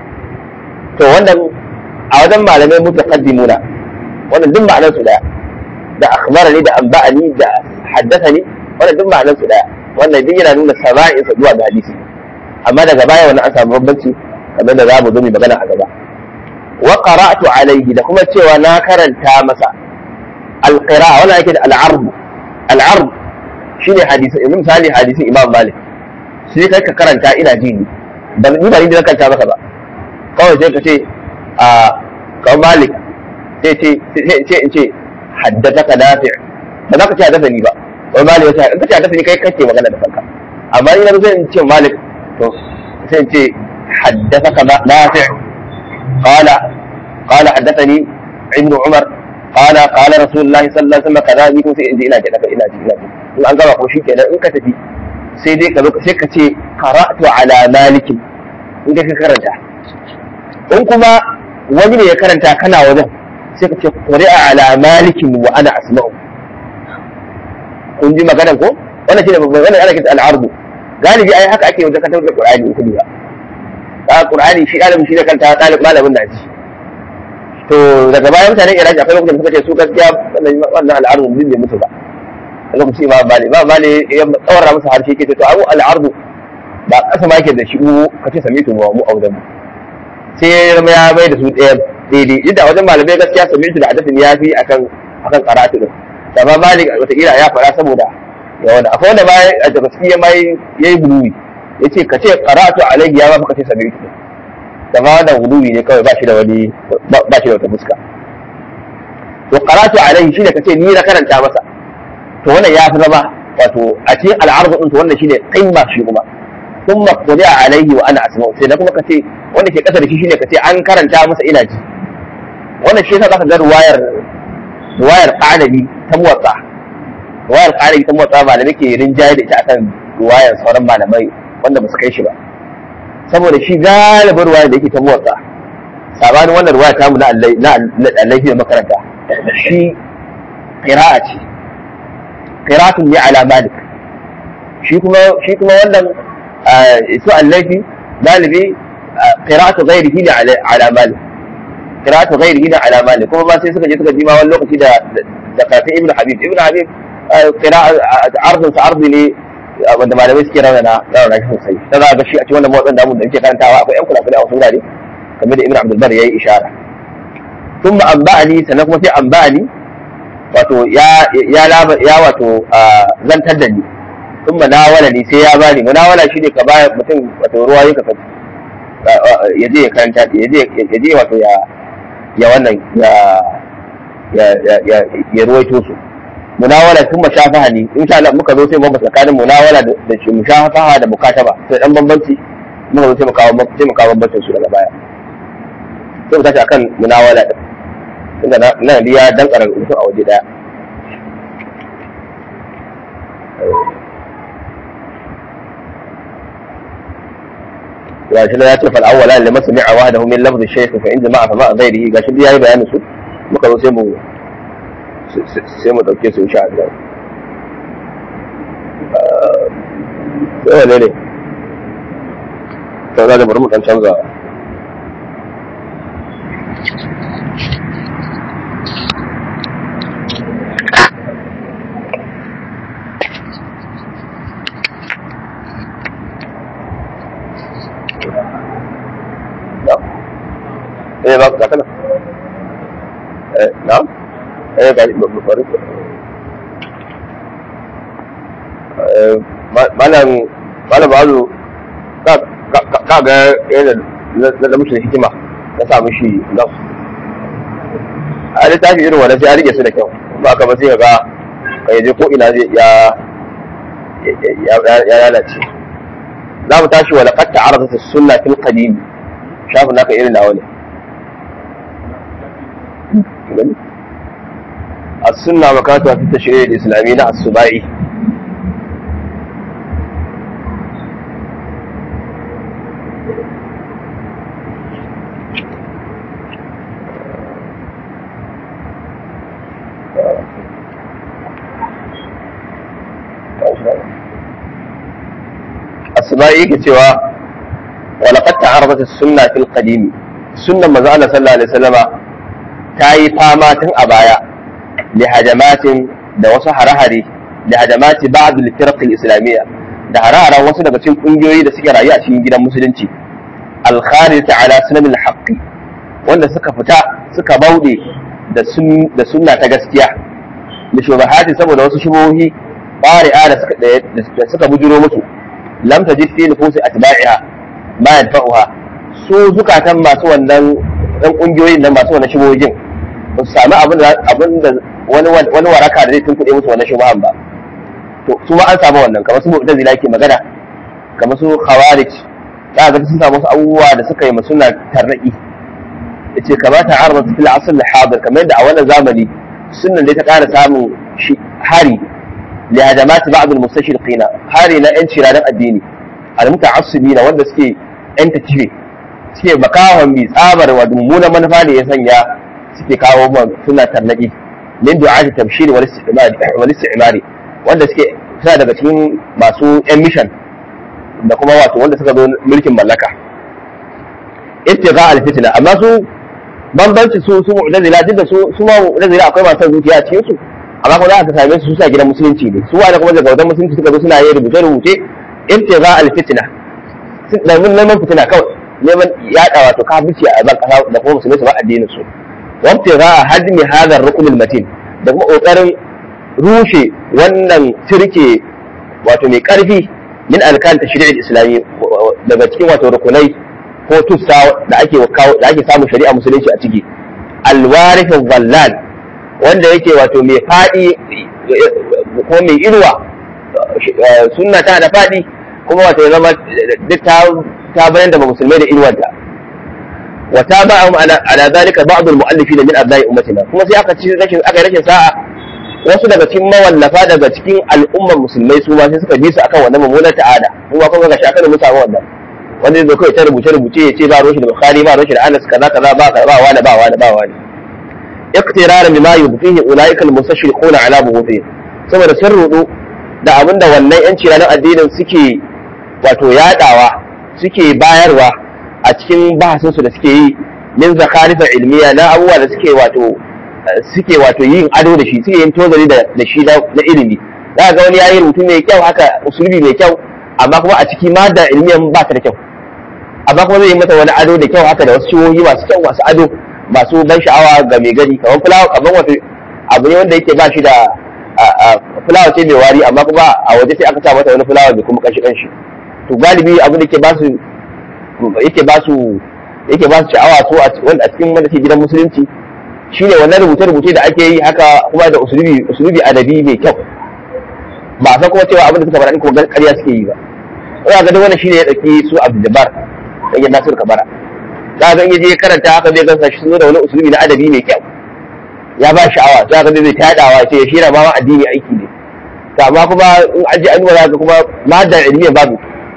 to wannan a wajen malamai mutaqaddimuna wannan duk ma'anar su daya da akhbara ne da anba'ani da haddasa ne wannan duk ma'anar su daya wannan duk yana nuna sama'insa zuwa ga hadisi amma daga baya wani an samu bambanci kamar da za mu zo mu magana a gaba wa qara'tu alayhi da kuma cewa na karanta masa al-qira'a wannan yake da al-ard al-ard shine hadisi yanzu misali hadisin Imam Malik sai kai ka karanta ina ji ni ba ni ba ni da karanta maka ba kawai sai ka ce a kawai Malik sai ce sai in ce haddathaka nafi' ba za ka ce haddathani ba wai Malik ya ce in ka ce haddathani kai kake magana da kanka amma ni na sai in ce Malik to sai in ce haddathaka nafi' قال قال حدثني ابن عمر قال قال رسول الله صلى الله عليه وسلم كذا ni kuma sai in ji ina ji daga ina ji ina ji in an gama ko shi kenan in ka tafi sai dai ka zo sai ka ce qara'tu ala malik in ka karanta in kuma wani ne ya karanta kana wajen sai ka ce qari'a ala malik wa ana asma'u kun ji maganar ko wannan shine babban wannan ana kira al-ardu galibi ai haka ake wajen katar da qur'ani in kuma ba qur'ani shi ɗalibin shi da kanta ɗalib malamin na ji to daga bayan mutanen iraki akwai lokacin suka ce su gaskiya wannan al'ardu din bai mutu ba a lokacin imam mali imam mali ya tsawara masa harshe ke to abu al'ardu ba kasa ma yake da shi mu ka ce sami mu mu audan mu sai ya ya bai da su ɗaya daidai yadda a wajen malamai gaskiya sami da hadasin ya fi akan akan karatu din amma malik wataƙila ya faɗa saboda ya wani akwai wanda ma a daga ciki ya mai ya yi buluwi ya ce ka ce karatu alaihi ya ba ka ce sami da ma wannan gulubi ne kawai ba shi da wani ba shi da wata fuska to qaratu alaihi shine kace ni na karanta masa to wannan ya fi zama wato a cikin al'arzu din to wannan shine qimma shi kuma thumma qadi'a alaihi wa ana asma'u sai da kuma kace wanda ke kasa da shi shine kace an karanta masa ina ji wannan shi yasa zaka ga ruwayar ruwayar qanabi ta muwatta ruwayar qanabi ta muwatta malamai ke rinjaye da ita akan ruwayar sauran malamai wanda ba su kai shi ba saboda shi galibin ruwaya da yake ta motsa sabanin wannan ruwaya tamu na allai da makaranta shi qira'a ce qira'atun ne ala malik shi kuma shi kuma wannan su allafi galibi qira'atu ghairihi ne ala malik qira'atu ghairihi ne ala malik kuma ba sai suka je suka ji ma wani lokaci da da kafin ibnu habib ibnu habib qira'a ardun sa ardi ne wanda malamai suke raunana raunana shi sosai ta za ga shi a cikin wannan motsin da da muke karantawa akwai yan kula-kula a wasu wurare kamar da ibn abdul bar yayi ishara sun ma amba'ani sannan kuma sai amba'ani wato ya ya ya wato zantar da ni sun munawala ne sai ya bani munawala shi ne ka ba mutum wato ruwa yi ka ya je ya karanta ya je ya je wato ya ya wannan ya ya ya ya ruwaito su munawala sun mashafaha ne insha Allah muka zo sai mu tsakanin munawala da shi mushafaha da mukataba sai dan bambanci muka zo sai mu kawo sai mu kawo bambancin su daga baya sai mu tashi akan munawala din inda na ya dankara rubutu a waje daya gashi na ya ce fal awwala lamma sami'a wahdahu min lafzi shaykh fa in jama'a fa ma ghairihi gashi dai yayi bayanin su muka zo sai mu sai mu dauke su insha Allah sai wane ne sau da bari mu dan canza eh ba ka kana eh na eh ga bari eh malam malam bazu ka ka ga yana da mushi hikima na sa mushi nan a littafi irin wannan sai a rike su da kyau ba ka ba sai ka ga kai je ko ina zai ya ya lalace za mu tashi wa laqad ta'aradat as-sunnah fil qadim shafin naka irin nawa ne السنة مكانتها في التشريع الإسلامي لا السباعي السباعي كتوى ولقد تعرضت السنة في القديم السنة ما زال صلى الله عليه وسلم ta yi fama tun a baya da hajamatin da wasu hare-hare da hajamati ba'd al-firq al-islamiyya da hare-haren wasu daga cikin kungiyoyi da suke rayu a cikin gidan musulunci al-kharij ala sunan al-haqq wanda suka fita suka bauɗe da da sunna ta gaskiya da shubahati saboda wasu shubuhi bari'a da suka da suka bujiro musu lam tajid fi nufusi atba'iha ma yadfa'uha su zukatan masu wannan ɗan ƙungiyoyin nan masu wani shubojin ba su sami abin da wani waraka da zai tunkuɗe musu wani shubahan ba to su ma an samu wannan kamar su mu'tazila ke magana kamar su khawarij za ga sun samu wasu abubuwa da suka yi suna tarnaki yace kamata arba fil asl al hadir kamar yadda a wannan zamani sunnan dai ta ƙara samun hari li hadamati ba'd al mustashriqina hari na yan ciradan addini al muta'assibina wanda suke yan takife suke makawan mai tsabar wa mummunan manufa da ya sanya suke kawo man suna tarnaki min du'ati tabshir wal istimari wal istimari wanda suke suna daga cikin masu yan mission da kuma wato wanda suka zo mulkin mallaka ittiqa al fitna amma su bambanci su su mu'tazila duk da su su ma mu'tazila akwai masu zuciya a cikin su amma kuma za ka same su su sa gidan musulunci ne su wanda kuma daga wajen musulunci suka zo suna yin rubuce rubuce ittiqa al fitna da mun neman fitina kawai neman yaɗa wato kafirci a ban kasa da kuma musulmi su ba addinin su wabta za a hadmi hadar rukunin matin da kuma kokarin rushe wannan turke wato mai karfi min alkan tashri'il islami daga cikin wato rukunai ko tussa da ake da ake samun shari'a musulunci a ciki alwarifin zallal wanda yake wato mai faɗi ko mai irwa sunna ta da faɗi kuma wato ya zama duk ta bayan da musulmai da irwanta wa tabi'ahum ala ala zalika ba'd al-mu'allifin min abna'i ummatina kuma sai aka ci rashin aka rashin sa'a wasu daga cikin mawallafa daga cikin al'ummar musulmai su ma sai suka bi su akan wannan mummunar ta'ada kuma kuma ga shakar mu samu wannan wanda zai kai ta rubuce rubuce ya ce ba roshi da bukhari ba roshi da anas kaza kaza ba ba wani ba wani ba wani iqtirar bima yubtihi ulaika al-mustashriquna ala bughutihim saboda sun rudu da abinda wannan yanci ranar addinin suke wato yadawa suke bayarwa a cikin bahasinsu da suke yi min zakarifa ilmiya na abubuwa da suke wato suke wato yin ado da shi suke yin tozari da shi na ilimi za ga wani yayi rubutu mai kyau haka usulubi mai kyau amma kuma a ciki ma da ilmiyan ba ta da kyau amma kuma zai yi mata wani ado da kyau haka da wasu shiwoyi masu kyau masu ado masu ban sha'awa ga mai gani kamar fulawa kamar wato abu ne wanda yake ba shi da fulawa ce mai wari amma kuma a waje sai aka sa mata wani fulawa mai kuma kanshi kanshi to galibi abin da ke ba su yake ba su yake ba su sha'awa so a cikin wanda ke gidan musulunci shine wannan rubuce-rubuce da ake yi haka kuma da usulubi usulubi adabi mai kyau ba a san kuma cewa abin da suka faɗa kuma ƙarya suke yi ba ina ga wannan shine ya dauki su Abdul Jabbar dan Nasir Kabara za ga in yaje karanta haka zai gansa shi sun da wani usulubi na adabi mai kyau ya ba sha'awa za ga zai tadawa ce ya shira ma addini aiki ne to amma kuma in aje an za ga kuma madda ilmiyan babu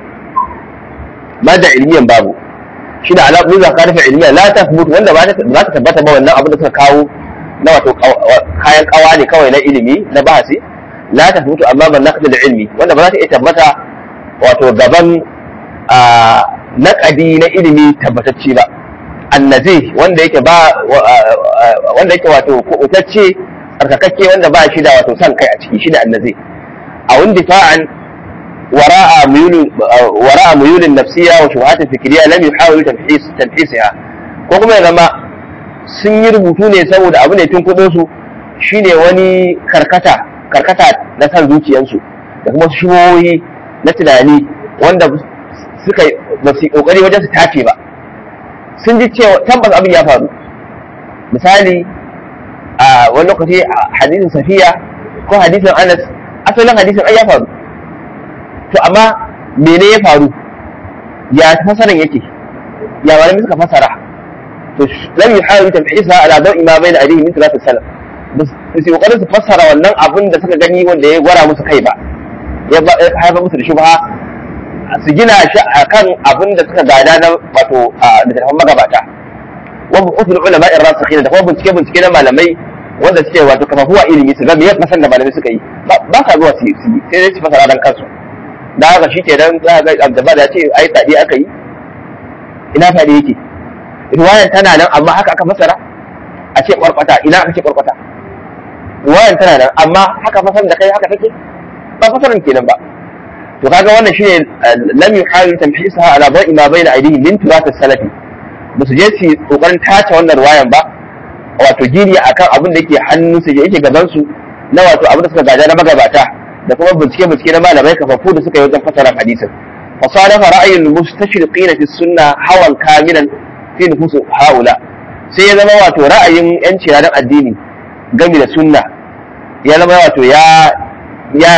madda ilmiyan babu shi da alaƙu za ka rufe ilmiya la ta wanda ba za ta tabbata ba wannan abin da suka kawo na wato kayan kawa ne kawai na ilimi na bahasi la ta mutu amma ban naqdi da ilmi wanda ba za ta iya tabbata wato gaban naƙadi na ilimi tabbatacce ba annazi wanda yake ba wanda yake wato kubutacce tsarkakakke wanda ba shi da wato san kai a ciki shi da annazi a wani difa'an وراء ميول وراء ميول النفسيه وشبهات الفكريه لم يحاول تنفيس تنفيسها ko kuma ya zama sun yi rubutu ne saboda abu ne tun kudin su shine wani karkata karkata na san zuciyansu da kuma shubohi na tunani wanda suka ba su kokari wajen su tace ba sun ji cewa tabbas abin ya faru misali a wani lokaci hadisin safiya ko hadisin anas asalin hadisin ai ya faru to amma mene ya faru ya fasaran yake ya malami suka fasara to lam yuhawilu tamhisa ala dawi ma bayna alayhi min thalath salaf bas su kokarin su fassara wannan abin da suka gani wanda ya gwara musu kai ba ya haifar musu da shubha su gina shi akan abin da suka gada na wato da tafan magabata wa bu'uthul ulama ar-rasikhin da kuma bincike bincike na malamai wanda suke wato kafafuwa ilimi su ga me ya fasan da malamai suka yi ba ka zuwa su yi sai dai su fasara dan kansu da haka shi kenan za ga abdaba da ce ai tadi aka yi ina tadi yake riwayan tana nan amma haka aka fasara a ce kwarkwata ina aka ce kwarkwata riwayan tana nan amma haka fasar da kai haka take ba fasaran kenan ba to kaga wannan shine lam yuhawil tamhisaha ala ba'i ma bayna aydihim min turath salafi ba su je su kokarin tace wannan riwayan ba wato gini akan abin da yake hannun su yake gaban su na wato abin da suka gada na magabata da kuma bincike bincike na malamai kafafu da suka yi wajen fasara hadisin fasadafa ra'ayin mustashriqina fi sunna hawan kamilan fi nufus haula sai ya zama wato ra'ayin yanci ranar addini game da sunna ya zama wato ya ya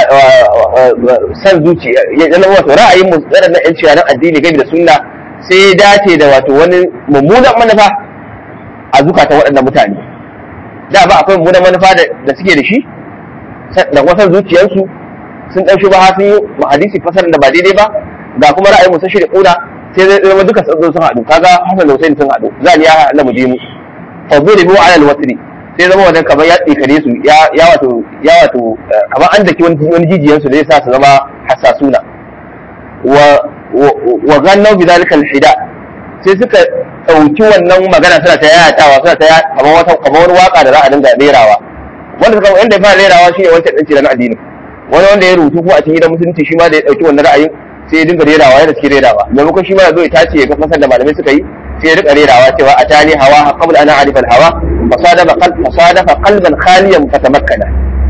san zuciya ya zama wato ra'ayin waɗannan yanci ranar addini game da sunna sai ya dace da wato wani mummunan manufa a zukatan waɗannan mutane da ba akwai mummunan manufa da suke da shi da kuma san zuciyarsu sun ɗan shi ba sun yi hadisi fasarin da ba daidai ba ga kuma ra'ayin musa shi da ƙuna sai zai zama duka sun sun haɗu kaga Hassan da Hussein sun haɗu za ya haɗa mu je mu fadu da biyu alal wasri sai zama wannan kamar ya tsikare su ya wato ya wato kamar an daki wani jijiyan su da yasa su zama hassasuna wa wa gannaw bi zalika al-hida sai suka ɗauki wannan magana suna ta yayatawa suna ta kamar wata kamar wani waka da za a dinga rerawa wanda suka wanda ya fara rerawa shine wancan ɗan cikin addini wani wanda ya rubutu ko a cikin gidan musulunci shi ma da ya ɗauki wannan ra'ayin sai ya dinga rerawa yana cikin rerawa maimakon shi ma ya zo ya tace ya ga fasar da malamai suka yi sai ya rika rerawa cewa a tani hawa qabla ana arifa hawa fasadafa qalb fasadafa qalban khaliyan fatamakkana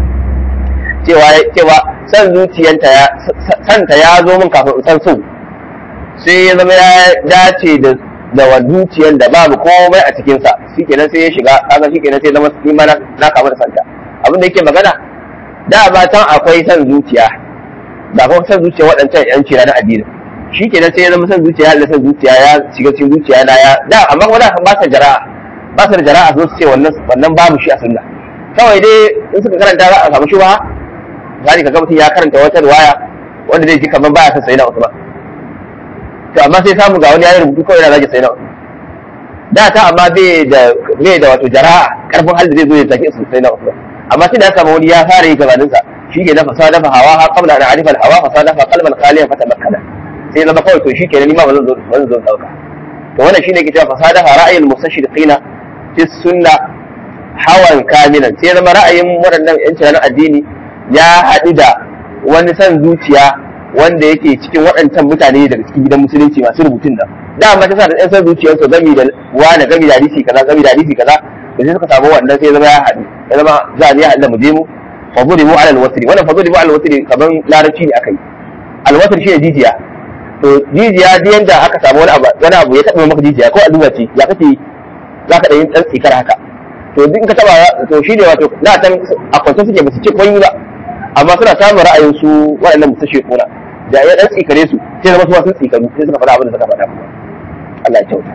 cewa cewa san zuciyanta ya santa ya zo min kafin in san so sai ya zama ya dace da da wa zuciyar da babu komai a cikinsa shikenan sai ya shiga kaga shikenan sai zama ni ma na kama da santa abin da yake magana da ba can akwai san zuciya da kuma san zuciya waɗancan yan cira na addini shikenan sai ya zama san zuciya da san zuciya ya shiga cikin zuciya na ya da amma kuma da ba sa jara'a ba sa jara'a su ce wannan wannan babu shi a sunna kawai dai in suka karanta za a samu shi ba zani ka ga mutum ya karanta wata riwaya wanda zai ji kamar baya son sayyidina Usman to amma sai samu ga wani ya rubutu kawai yana zage sayyidina Usman da ta amma bai da bai da wato jara'a karfin hali zai zo ya zage sayyidina Usman amma sai da ya samu wani ya fara yi gabanin sa shi ke dafa sadafa hawa ha qabla an arifa al-hawa fa sadafa qalban khaliyan fa tamakkana sai zama kawai to shikenan ni ma bazan zo bazan zo dauka to wannan shine ke cewa fa sadafa ra'ayil mustashriqina fi sunna hawan kamilan sai zama ra'ayin waɗannan yan tunanin addini ya haɗu da wani san zuciya wanda yake cikin waɗancan mutane daga cikin gidan musulunci masu rubutun nan da amma ta sa da ɗan san zuciyarsu gami da wani gami da hadisi kaza gami da hadisi kaza da sai suka samu wannan sai zama ya haɗu ya zama za a ya haɗu da mu je mu fadribu ala alwatri wannan fadribu ala alwatri kaman larabci ne akai alwatri shi ne jijiya to jijiya duk yanda aka samu wani abu wani abu ya taɓa maka jijiya ko allura ce ya kake za ka ɗan ɗan tsikar haka to duk ka taɓa to shi ne wato na san a kwance suke ba su ce kwanye ba amma suna samun ra'ayin su waɗannan musu shekuna da ya ɗan tsikare su sai zama su ma sun tsikaru sai suka faɗa abin da suka faɗa kuma Allah ya kyauta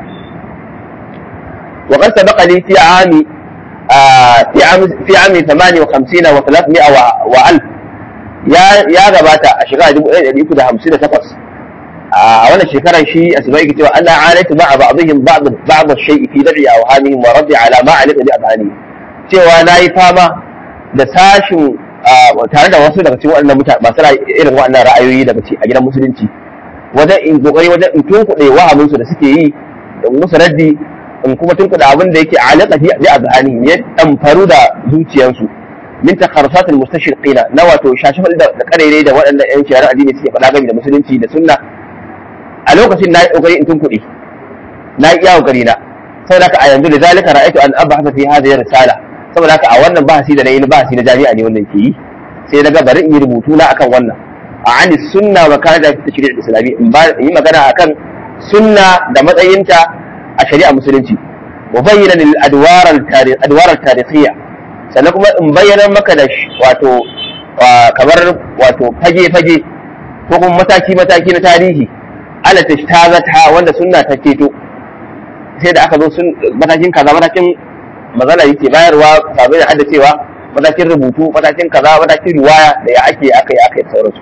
وقد سبق لي في عام في عام في عام 58 و300 و1000 يا يا gabata a shekara 1358 a wannan shekarar shi a sabai ke cewa Allah alaitu ma'a ba'dihim ba'd ba'd ash-shay'i fi dab'i awhamihim wa raddi ala ma alika bi adhani cewa nayi fama da sashin tare da wasu daga cikin waɗannan mutane masu irin waɗannan ra'ayoyi daga a gidan musulunci wajen in kokari wajen in tunkuɗe wahamin su da suke yi da musu raddi in kuma tunkuɗe abin da yake alaka bi adhani ya damfaru da zuciyansu min takharsat al-mustashriqina na wato shashafal da karere da waɗannan ƴan shari'a addini suke faɗa game da musulunci da sunna a lokacin na yi ƙoƙari in tunkuɗe na yi iya ƙoƙari na saboda haka a yanzu da zalika ra'aytu an abahasa fi hadhihi risala saboda haka a wannan bahasi da na yi na bahasi na jami'a ne wannan ke yi sai daga bari in yi rubutu na akan wannan a ani sunna wa kana da tashri'il islami in yi magana akan sunna da matsayinta a shari'a musulunci wa bayyana lil adwar al tarikh adwar al tarikhiyya sannan kuma in bayyana maka da wato kamar wato fage fage ko kuma mataki mataki na tarihi ala tashtazata wanda sunna ta keto sai da aka zo sun matakin kaza matakin magana yake bayarwa sabai da haddacewa matakin rubutu matakin kaza matakin riwaya da ya ake aka yi aka yi sauransu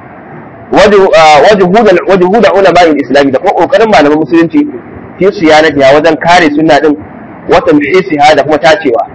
wajen huda ulama islami da kuma kokarin malaman musulunci fi siyanatiha wajen kare sunna din wata muhisiha da kuma tacewa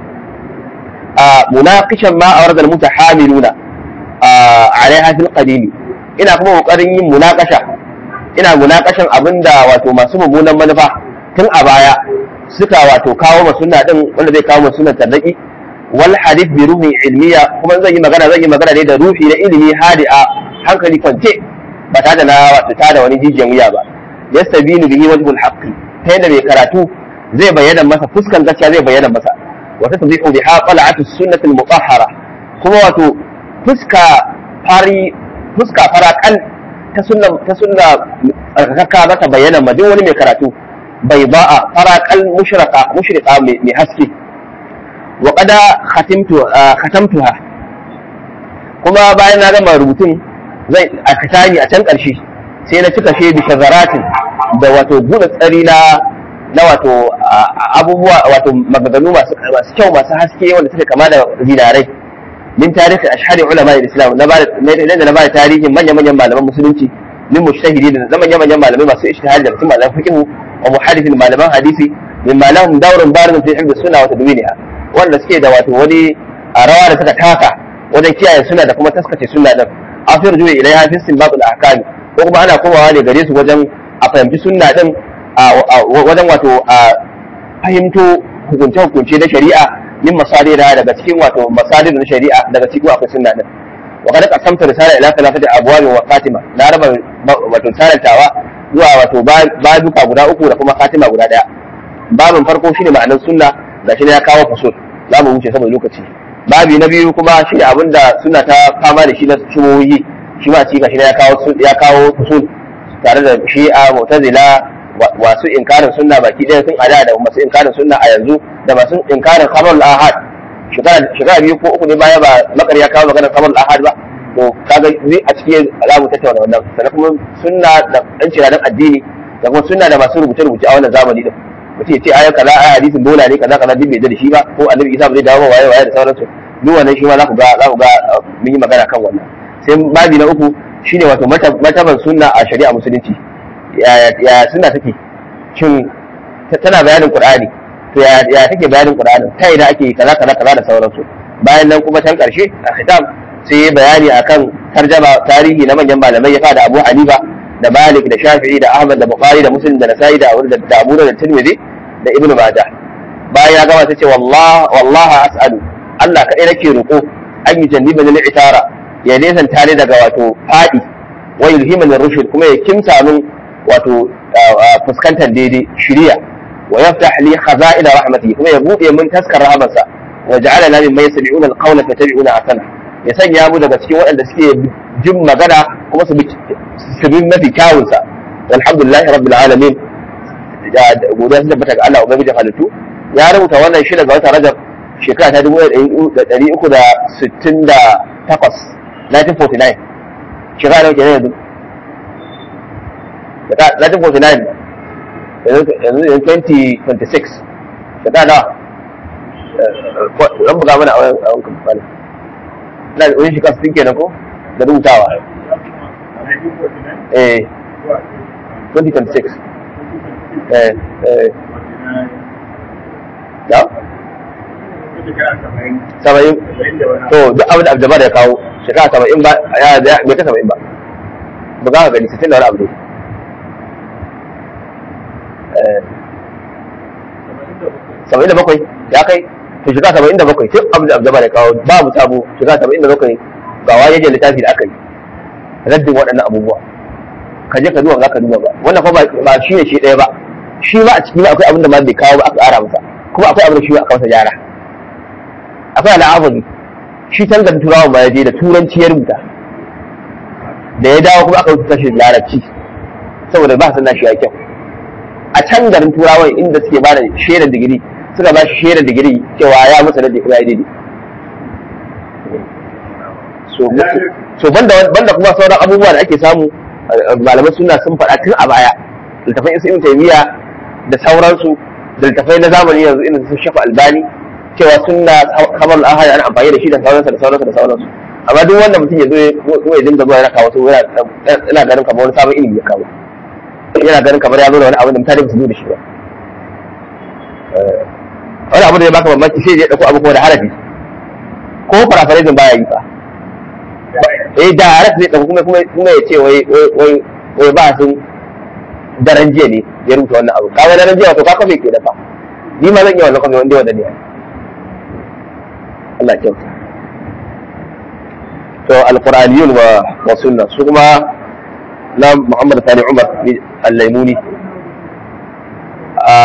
munaqishan ma awrada almutahamiluna alaiha fil qadim ina kuma kokarin yin munaqasha ina munakashin abin da wato masu mummunan manufa tun a baya suka wato kawo ma sunna din wanda zai kawo ma sunna tarraki wal hadith bi ruhi ilmiya kuma zan yi magana zan yi magana ne da ruhi na ilimi hadi'a hankali kwance ba tare da na wato tada wani jijiyan wuya ba yastabinu bihi wajhul haqqi ta yadda mai karatu zai bayyana masa fuskan gaskiya zai bayyana masa wa tatbihu biha qal'atu sunnatil mutahhara kuma wato fuska fari fuska farakan ta sunna ta sunna tsarkaka za ta bayyana ma duk wani mai karatu bai ba'a faraƙal mushraka mushrika mai haske wa qada khatimtu khatamtuha kuma bayan na gama rubutun zai a katani a can ƙarshe sai na cika shi bi shazaratin da wato buɗe tsari na na wato abubuwa wato maganganu masu kyau masu haske wanda suka kama da zinarai min tarihi ashhari ulama al-islam na ba na ba tarihin manya-manyan malaman musulunci min mujtahidi da manya-manyan malamai masu ijtihadi da cikin malaman fiqh wa muhaddithin malaman hadisi min malahum dawrun barin fi hifz sunna wa tadwiniha wanda suke da wato wani rawa da suka taka wajen kiyaye sunna da kuma taskace sunna din afir juwa ilaiha fi istinbat al-ahkam ko kuma ana komawa ne gare su wajen a fahimci sunna din wajen wato a fahimto hukunce-hukunce na shari'a min masadira daga cikin wato masadir na shari'a daga cikin akwai sunna din wa kada qasamta risala ila thalathati abwab wa khatima na raba wato sarantawa zuwa wato babuka guda uku da kuma khatima guda daya babin farko shine ma'anar sunna gashi ne ya kawo fasul za mu wuce saboda lokaci babi na biyu kuma shine abinda sunna ta fama da shi na shubuhi shi ma ci gashi ne ya kawo ya kawo fasul tare da shi'a mu'tazila masu inkarin sunna baki ɗaya sun ada da masu inkarin sunna a yanzu da masu inkarin khabar ahad shekara biyu ko uku ne baya ba makar ya kawo maganar khabar ahad ba to kaga zai a cikin alamu tattauna wannan sannan kuma sunna da dan ciradan addini da kuma sunna da masu rubuce rubuce a wannan zamani din mutum ya ce ayan kaza ayan hadisin bola ne kaza kaza duk bai da shi ba ko annabi isa ba zai dawo waye waye da sauransu duk wannan shi ma za ku ga za ku ga mun yi magana kan wannan sai babi na uku shine wato mataban sunna a shari'a musulunci ya suna take shin tana bayanin qur'ani to ya take bayanin qur'ani ta ina ake kaza kaza kaza da sauransu bayan nan kuma can karshe a khitam sai ya bayani akan tarjama tarihi na manyan malamai ya fada Abu Hanifa da Malik da Shafi'i da Ahmad da Bukhari da Muslim da Nasa'i da Abu da Abu da Tirmidhi da Ibn Majah bayan ya gama sai ce wallahi wallahi as'alu Allah kadai nake roko an yi jannibani al-itara ya nesan tare daga wato fadi wa yulhimani rushd kuma ya kimsa min wato fuskantar daidai shiriya wa yaftah li khaza'ina rahmati kuma ya bude min taskar rahmarsa wa ja'alana mimman yastami'una al-qawla fattabi'una ahsana ya sanya mu daga cikin waɗanda suke jin magana kuma su bi su bi mafi kyawun sa alhamdulillahi rabbil alamin godiya sun tabbata ga Allah ubangijin halittu ya rubuta wannan shi daga wata rajab shekara ta dubu ɗari uku da sittin da takwas 1949 shekara da kenan yanzu 1949 yanzu yanzu 2026 shekara nawa ɗan buga mana a wani kamfani na da wani shekara sun kenan ko da rubutawa eh 2026 eh eh da saba'in to duk abin da abdabar ya kawo shekara saba'in ba ya bai ka saba'in ba ba za ka gani sittin da wani abu ne saba'in da bakwai ya kai to shekara saba'in da bakwai duk abin da abdabar ya kawo babu sabo shekara saba'in da bakwai ga wajen littafi da aka yi raddin waɗannan abubuwa ka je ka duba za ka duba ba wannan fa ba shi ne shi ɗaya ba shi ma a cikin akwai abin da ma bai kawo ba aka ƙara masa kuma akwai abin da shi aka masa gyara akwai al'amari shi tangar turawa ma ya je da turanci ya rubuta da ya dawo kuma aka rubuta shi da larabci saboda ba sannan shi ya kyau a can garin turawan inda suke ba da shaidar digiri suka ba shi shaidar digiri cewa ya musa da kuma ya daidai so banda banda kuma sauran abubuwa da ake samu malaman suna sun faɗa tun a baya littafin isa ibn taymiya da sauransu da littafai na zamani yanzu irin su shafa albani cewa sunna kamar ahad ana amfani da shi da sauransu da sauransu da sauransu amma duk wanda mutum ya zo ya dinga zuwa yana kawo su yana ganin kamar wani sabon ilimi ya kawo yana ganin kamar ya zo da wani abu da mutane ba su zo da shi ba wani abu da ya baka mamaki sai ya dauko abu kuma da harafi ko paraphrasing baya yi fa eh da harafi zai dauko kuma kuma ya ce wai wai wai ba sun daren jiya ne ya rubuta wannan abu kaga daren jiya wato ka kafe ke dafa ni ma zan iya wannan kafe wanda wanda ne Allah kyauta to alquraniyun wa wa sunna su kuma na Muhammad Sani Umar al-Laimuni a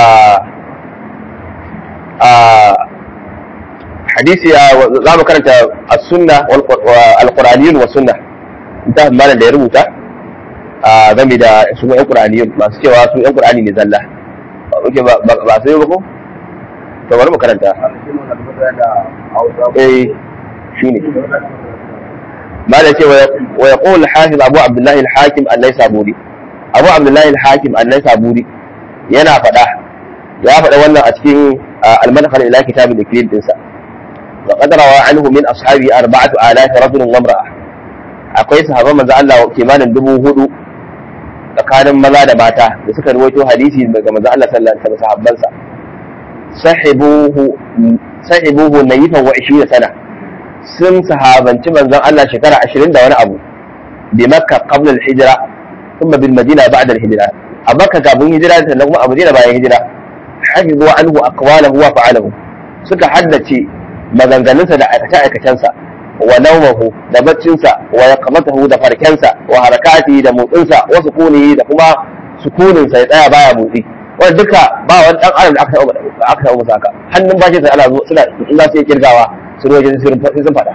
a hadisi za mu karanta as-sunna wal alquraniyun wa sunna ta malam da ya rubuta a game da su yan qur'aniyun masu cewa su yan qur'ani ne zalla oke ba ba sai ba ko to bari mu karanta eh shine malam ce wa yaqul hafiz abu abdullah al-hakim an-naisaburi abu abdullah al-hakim an-naisaburi yana faɗa ya faɗa wannan a cikin al-madkhal ila kitab al-iklil dinsa wa qad rawa anhu min ashabi arba'atu alaf rajul wa imra'a akwai sahabban manzo Allah kimanin dubu hudu tsakanin maza da mata da suka ruwaito hadisi daga manzo Allah sallallahu alaihi wasallam sahabbansa sahibuhu sahibuhu nayifan wa 20 sana sun sahabanci manzon Allah shekara 20 da wani abu bi makka qabla al-hijra thumma bil madina ba'da al-hijra a makka kafin hijira sannan kuma a madina bayan hijira hafizu anhu aqwalahu wa fa'alahu suka haddace maganganunsa da aikace-aikacensa wa naumahu da baccinsa wa yaqmatahu da farkensa wa harakati da motsinsa wa sukunihi da kuma sukuninsa ya tsaya baya motsi wanda duka ba wani dan adam da aka taɓa aka taɓa musu haka hannun bashi sai ana zo suna in za su yi kirgawa su ruwa jin sirrin sun faɗa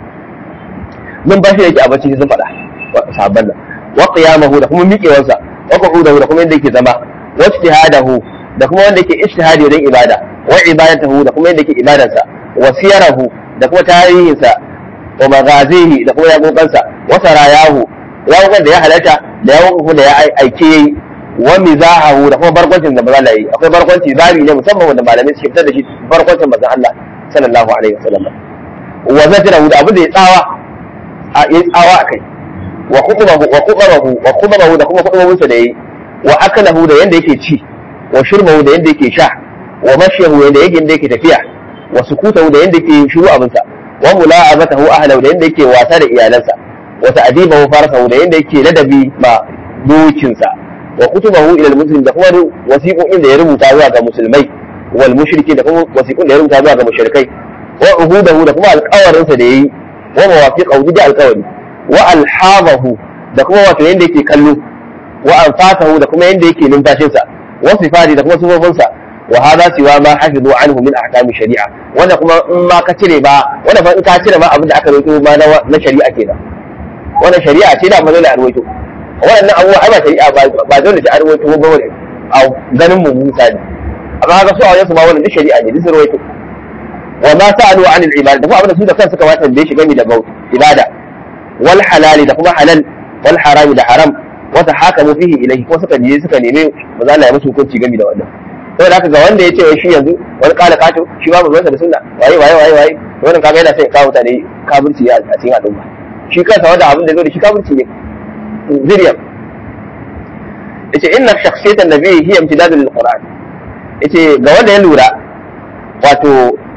mun bashi yake a bacci sun faɗa sabban nan wa qiyamahu da kuma miƙewarsa wa qu'udahu da kuma yadda yake zama wa ijtihadahu da kuma wanda yake ijtihadi wajen ibada wa ibadatahu da kuma yadda yake ibadarsa wa siyarahu da kuma tarihinsa wa magazihi da kuma yaƙoƙansa wa sarayahu yaƙoƙan da ya halarta da yaƙoƙan da ya aike yayi wa mizahahu da kuma barkwancin da maza yi akwai barkwanci zabi ne musamman wanda malamai suke fitar da shi barkwancin manzon Allah sallallahu alaihi wasallam wa zajrahu da abin da ya tsawa a ya tsawa akai wa khutbahu wa khutbahu wa khutbahu da kuma khutbahunsa da yayi wa akalahu da yanda yake ci wa shurbahu da yanda yake sha wa mashyahu da yake yake tafiya wa sukutahu da yanda yake shiru abinsa wa mula'abatahu ahlahu da yanda yake wasa da iyalansa wa ta'dibahu farasahu da yanda yake ladabi ma dokinsa wa kutubahu ila muslim da kuma wasiqoin da ya rubuta zuwa ga musulmai wal mushriki da kuma wasiqoin da ya rubuta zuwa ga mushrikai wa uhudahu da kuma alƙawarin sa da yayi wa mawafiqahu da alƙawari wa alhabahu da kuma wato yanda yake kallo wa anfatahu da kuma yanda yake numfashin sa wa sifati da kuma sufofinsa wa hadha siwa ma hafizu anhu min ahkam shari'a wanda kuma in ma ka cire ba wanda fa in ka cire ma abin da aka rawaito ma na shari'a kenan wannan shari'a ce da ba dole a rawaito wannan abubuwa ai ba shari'a ba ba dole ta rawaito ba wani a ganin mu misali amma haka su a wajen su ma wannan duk shari'a ne duk sun rawaito wa ma sa'alu an al-ibada da kuma abin da su da kansu suka wata da shi gami da ibada wal halali da kuma halal wal harami da haram wa tahakamu fihi ilayhi ko suka je suka neme maza Allah ya musu hukunci gami da wannan saboda haka ga wanda ya ce shi yanzu wani kala kato shi ba mu da sunna waye waye waye waye wannan kaga yana sai ya kawo mutane kafirci a cikin al'umma shi kansa wanda abin da zo da shi kafirci ne zuriyar yace inna shakhsiyatan nabiyyi hiya imtidadun lil qur'an yace ga wanda ya lura wato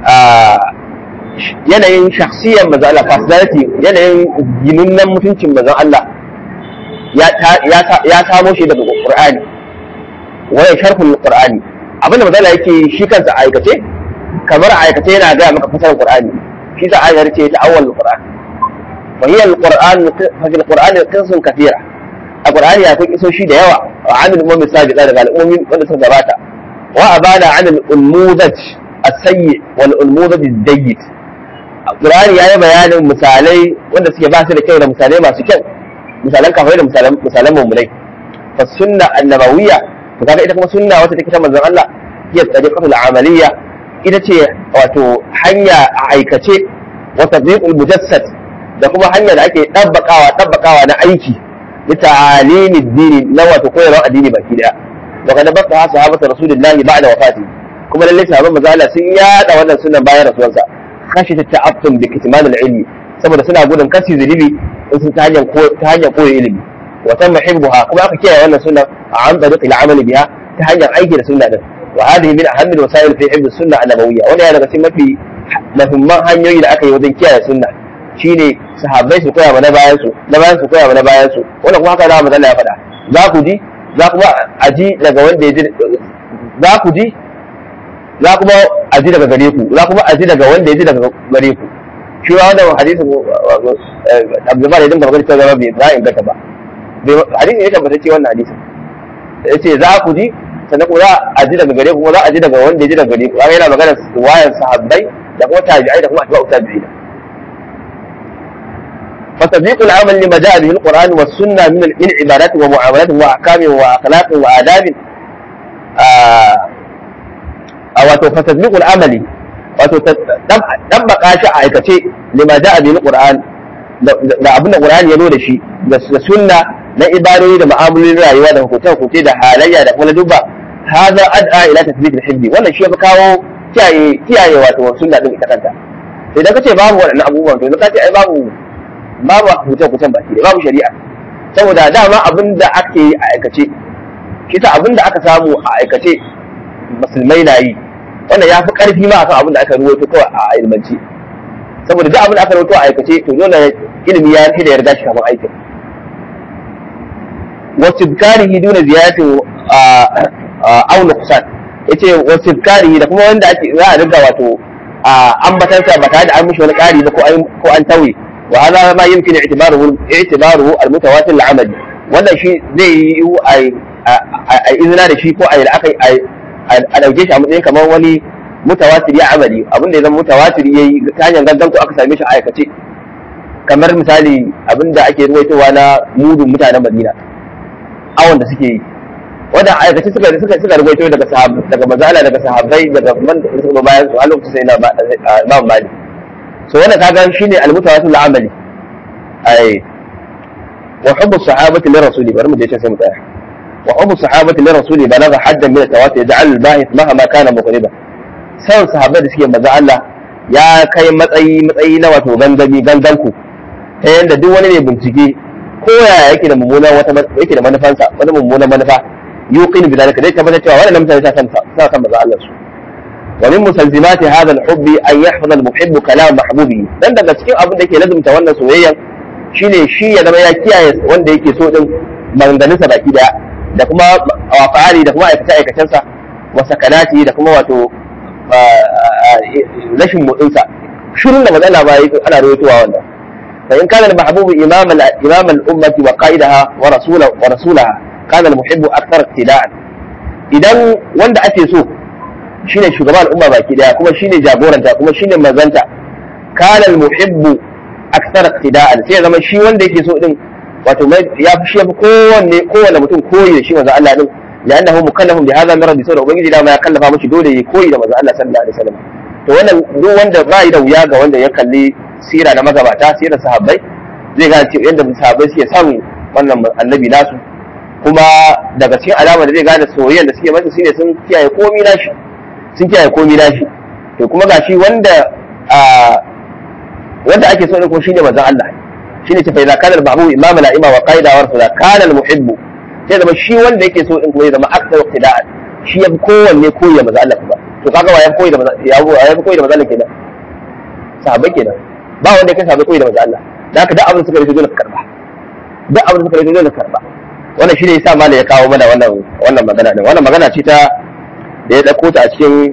yanayin shakhsiyar manzon Allah personality yanayin ginunnan mutuncin manzon Allah ya samo shi daga qur'ani waya sharhul qur'ani abinda manzon Allah yake shi kansa aikace kamar aikace yana ga maka fasarar qur'ani shi sa ayar ce ta awwal qur'an fa hiya al-qur'an fa fil qur'ani qisun kathira a qur'ani akwai kisoshi da yawa wa anil ummi sabiqa daga al'ummin wanda suka gabata wa abana anil ulmudaj as-sayyi wal ulmudaj ad-dayyid qur'ani yayi bayanin misalai wanda suke ba su da kyau da misalai masu kyau misalan kafai da misalan misalan mummunai fa sunna annabawiyya to kaga ita kuma sunna wata take ta manzon Allah hiya tariqatul amaliyya ita ce wato hanya a aikace wa tadbiqul mujassad da kuma hanya da ake dabbakawa dabbakawa na aiki li ta'alimi dini na wato koyarwa addini baki daya wa kana baka sahabatu rasulillahi ba'da wafati kuma lalle sahabban manzo Allah sun yada wannan sunan bayan rasuwarsa kashi ta ta'affum bi kitman al-ilmi saboda suna gudun kasi zulubi in sun ta hanyar ta hanyar koyi ilimi wa tamma hibbuha kuma aka kiyaye wannan sunan a an tariqi al-amal biha ta hanyar aiki da sunna din wa hadhihi min ahammi al-wasail fi hibb as-sunnah an-nabawiyya wannan yana daga cikin mafi muhimman hanyoyi da aka yi wajen kiyaye sunna shine sahabbai su koya mana bayan su na bayan su koya mana bayan su wannan kuma haka da manzo ya faɗa za ku ji za kuma a ji daga wanda ya ji za ku ji za kuma a ji daga gare ku za kuma a ji daga wanda ya ji daga gare ku shi ma wannan hadisin Abdullah ya dinga magana cewa bai za inganta ba hadisin ya tabbata ce wannan hadisin yace za ku ji sannan kuma za a ji daga gare ku kuma za a ji daga wanda ya ji daga gare ku kaga yana magana wayan sahabbai da kuma tabi'ai da kuma atba'u tabi'ina فتصديق العمل لما جاء به القرآن والسنة من من عبادات ومعاملات وأحكام وأخلاق وآداب wato fatasbiqul amali wato tabbaka shi a aikace lima ja'a bil qur'an da abin da qur'ani ya zo da shi da sunna na ibadori da mu'amalolin rayuwa da hukunce hukunce da halayya da kuma dubba hadha ad'a ila tathbit al-hibbi wannan shi ya kawo kiyaye kiyaye wato sunna din ita kanta idan kace babu waɗannan abubuwan to kace ai babu babu hukunce hukuncen baki babu shari'a saboda dama abin da ake yi a aikace shi ta abin da aka samu a aikace musulmai na yi wannan ya fi ƙarfi ma akan abin da aka ruwaito kawai a ilmanci saboda duk abin da aka ruwaito a aikace to dole ilimi ya fi da yarda shi kafin aikin wasu karihi duna ziyaratin auna kusan ya ce wasu karihi da kuma wanda ake za a riga wato ambatansa ba tare da an mishi wani ƙari ba ko an tauye wa hada ma yumkin i'tibaruhu i'tibaruhu al-mutawatir al-amali wannan shi zai yi a izina da shi ko a yi a ɗauke shi a matsayin kamar wani mutawatir ya amali abin da ya zama mutawatir ya yi ta hanyar gangan ko aka same shi a aikace kamar misali abin da ake ruwaitowa na mudun mutanen madina awon da suke yi wanda a aikace suka suka suka ruwaito daga sahabbai daga mazala daga sahabbai daga man da suka bayan su a lokacin sai na imam mali so wannan kaga shine al-mutawatir al-amali ai wa hubbu sahabati li rasuli bari mu je can sai mu tsaya وحب الصحابة للرسول بلغ حدا من التواتر يجعل الباحث مهما كان مقربا san sahabbai da suke maza Allah ya kai matsayi matsayi na wato gangami ganganku ta yadda duk wani mai bincike ko yaya yake da mummuna wata yake da manufansa wani mummunan manufa yuqin bi dalika zai tabbatar cewa wannan mutane sa san sa san maza Allah su wa min musalzimati hadha al-hubbi an yahfaza al-muhibbu kalam mahbubi dan daga cikin abin da yake lazumta wannan soyayya shine shi ya zama ya kiyaye wanda yake so din maganganunsa baki daya da kuma wafa'ali da kuma aikace-aikacensa wa sakanati da kuma wato rashin motsinsa shirin da matsala ba yi ana rawaitowa wannan fa in kana al-mahbubu imam al-imam al-ummati wa qa'idaha wa rasula wa rasulaha kana al-muhibbu akthar ittida'an idan wanda ake so shine shugaban al'umma baki daya kuma shine jagoranta kuma shine mazanta kana al-muhibbu akthar iqtida'an sai zama shi wanda yake so din wato ya fi shi ya fi kowanne kowanne mutum koyi da shi manzo Allah din لانه مكلف بهذا من ربي saboda ubangiji dama ya kallafa mishi dole ya koyi da manzo Allah sallallahu alaihi wasallam to wannan duk wanda ba da wuya ga wanda ya kalli sira na magabata sirar sahabbai zai gane cewa yadda sahabbai suke son wannan annabi nasu kuma daga cikin alamar da zai gane soyayyar da suke masa shine sun kiyaye komi nashi sun kiyaye komi nashi to kuma gashi wanda wanda ake so ne ko shine manzon Allah shine ce fa idza kana al-mahbub imam al-a'imma wa qaida wa rasula kana al-muhibbu sai zama shi wanda yake so din kuma ya zama akthar iqtida'an shi yafi kowanne koyi da manzo Allah kuma to kaga wa yafi koyi da manzo ya yafi koyi da manzo Allah kenan sahabbai kenan ba wanda yake sahabbai koyi da manzo Allah da haka duk abin da suka rike dole ka karba duk abin da suka rike dole ka karba wannan shine yasa malai ya kawo mana wannan wannan magana din wannan magana ce ta da ya dauko ta a cikin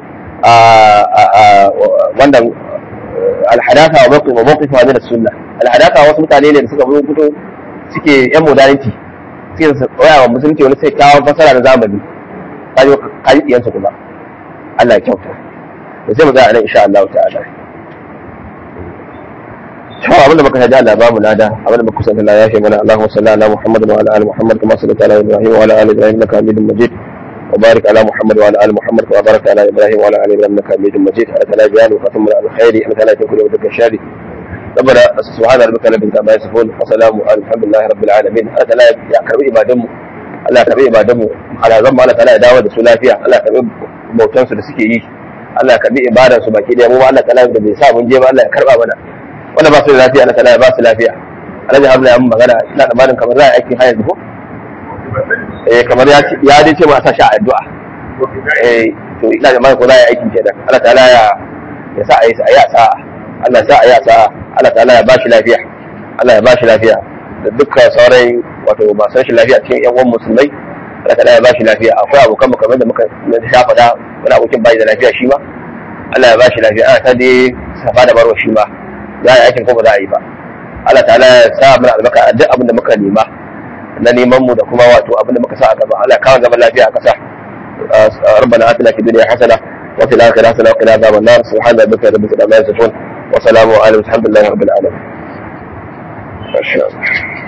wannan alhadatha wa mawqif wa mawqif min as-sunnah alhadatha wasu mutane ne da suka fito suke yan modernity sai su tsaya wa musulunci wani sai kawo fasara na zamani kaji kaji diyansa kuma Allah ya kyauta da sai mu ga nan insha Allah ta'ala to abin da muka shaji Allah ba mu lada abin da muka kusanta Allah ya shi mana Allahumma salli ala Muhammad wa ala ali Muhammad kama sallaita ala Ibrahim wa ala ali Ibrahim innaka Hamidum Majid وبارك على محمد وعلى ال محمد كما باركت على ابراهيم وعلى ال ابراهيم انك حميد مجيد انك لا جلال وختم على الخير انك لا تكون ودك الشر ربنا سبحان ربك رب العزه عما يصفون وسلام على الحمد لله رب العالمين هذا لا ya karbi ibadanmu Allah karbi ibadanmu ala zan Allah ta'ala ya dawo da su lafiya Allah karbi bautan su da suke yi Allah karbi ibadan su baki da mu Allah ta'ala da bai sa mun je ba Allah ya karba mana wanda ba su da lafiya Allah ta'ala ya ba su lafiya Alhaji Hamza ya mun magana ina da malin kamar za a aikin hayar ko eh kamar ya ya dai ce ma a sa shi a addu'a eh to ina da malin ko za a yi aikin kenan Allah ta'ala ya ya sa a yi a sa'a Allah sa a yi sa'a Allah ta'ala ya bashi lafiya Allah ya bashi lafiya da dukkan sauran wato masu rashin lafiya cikin yan uwan musulmai Allah ta'ala ya bashi lafiya akwai abokan mu kamar da muka sha faɗa wani abokin bai da lafiya shi ma Allah ya bashi lafiya ana ta dai safa da barwa shi ma za a yi aikin ko ba za a yi ba Allah ta'ala ya sa mana albarka a duk abin da muka nema na neman mu da kuma wato abin da muka sa a gaba Allah ya kawo zaman lafiya a ƙasa ربنا آتنا في الدنيا حسنة وفي الآخرة حسنة وقنا عذاب النار سبحان ربك رب العزة عما يصفون وسلام على الحمد لله رب العالمين ما شاء الله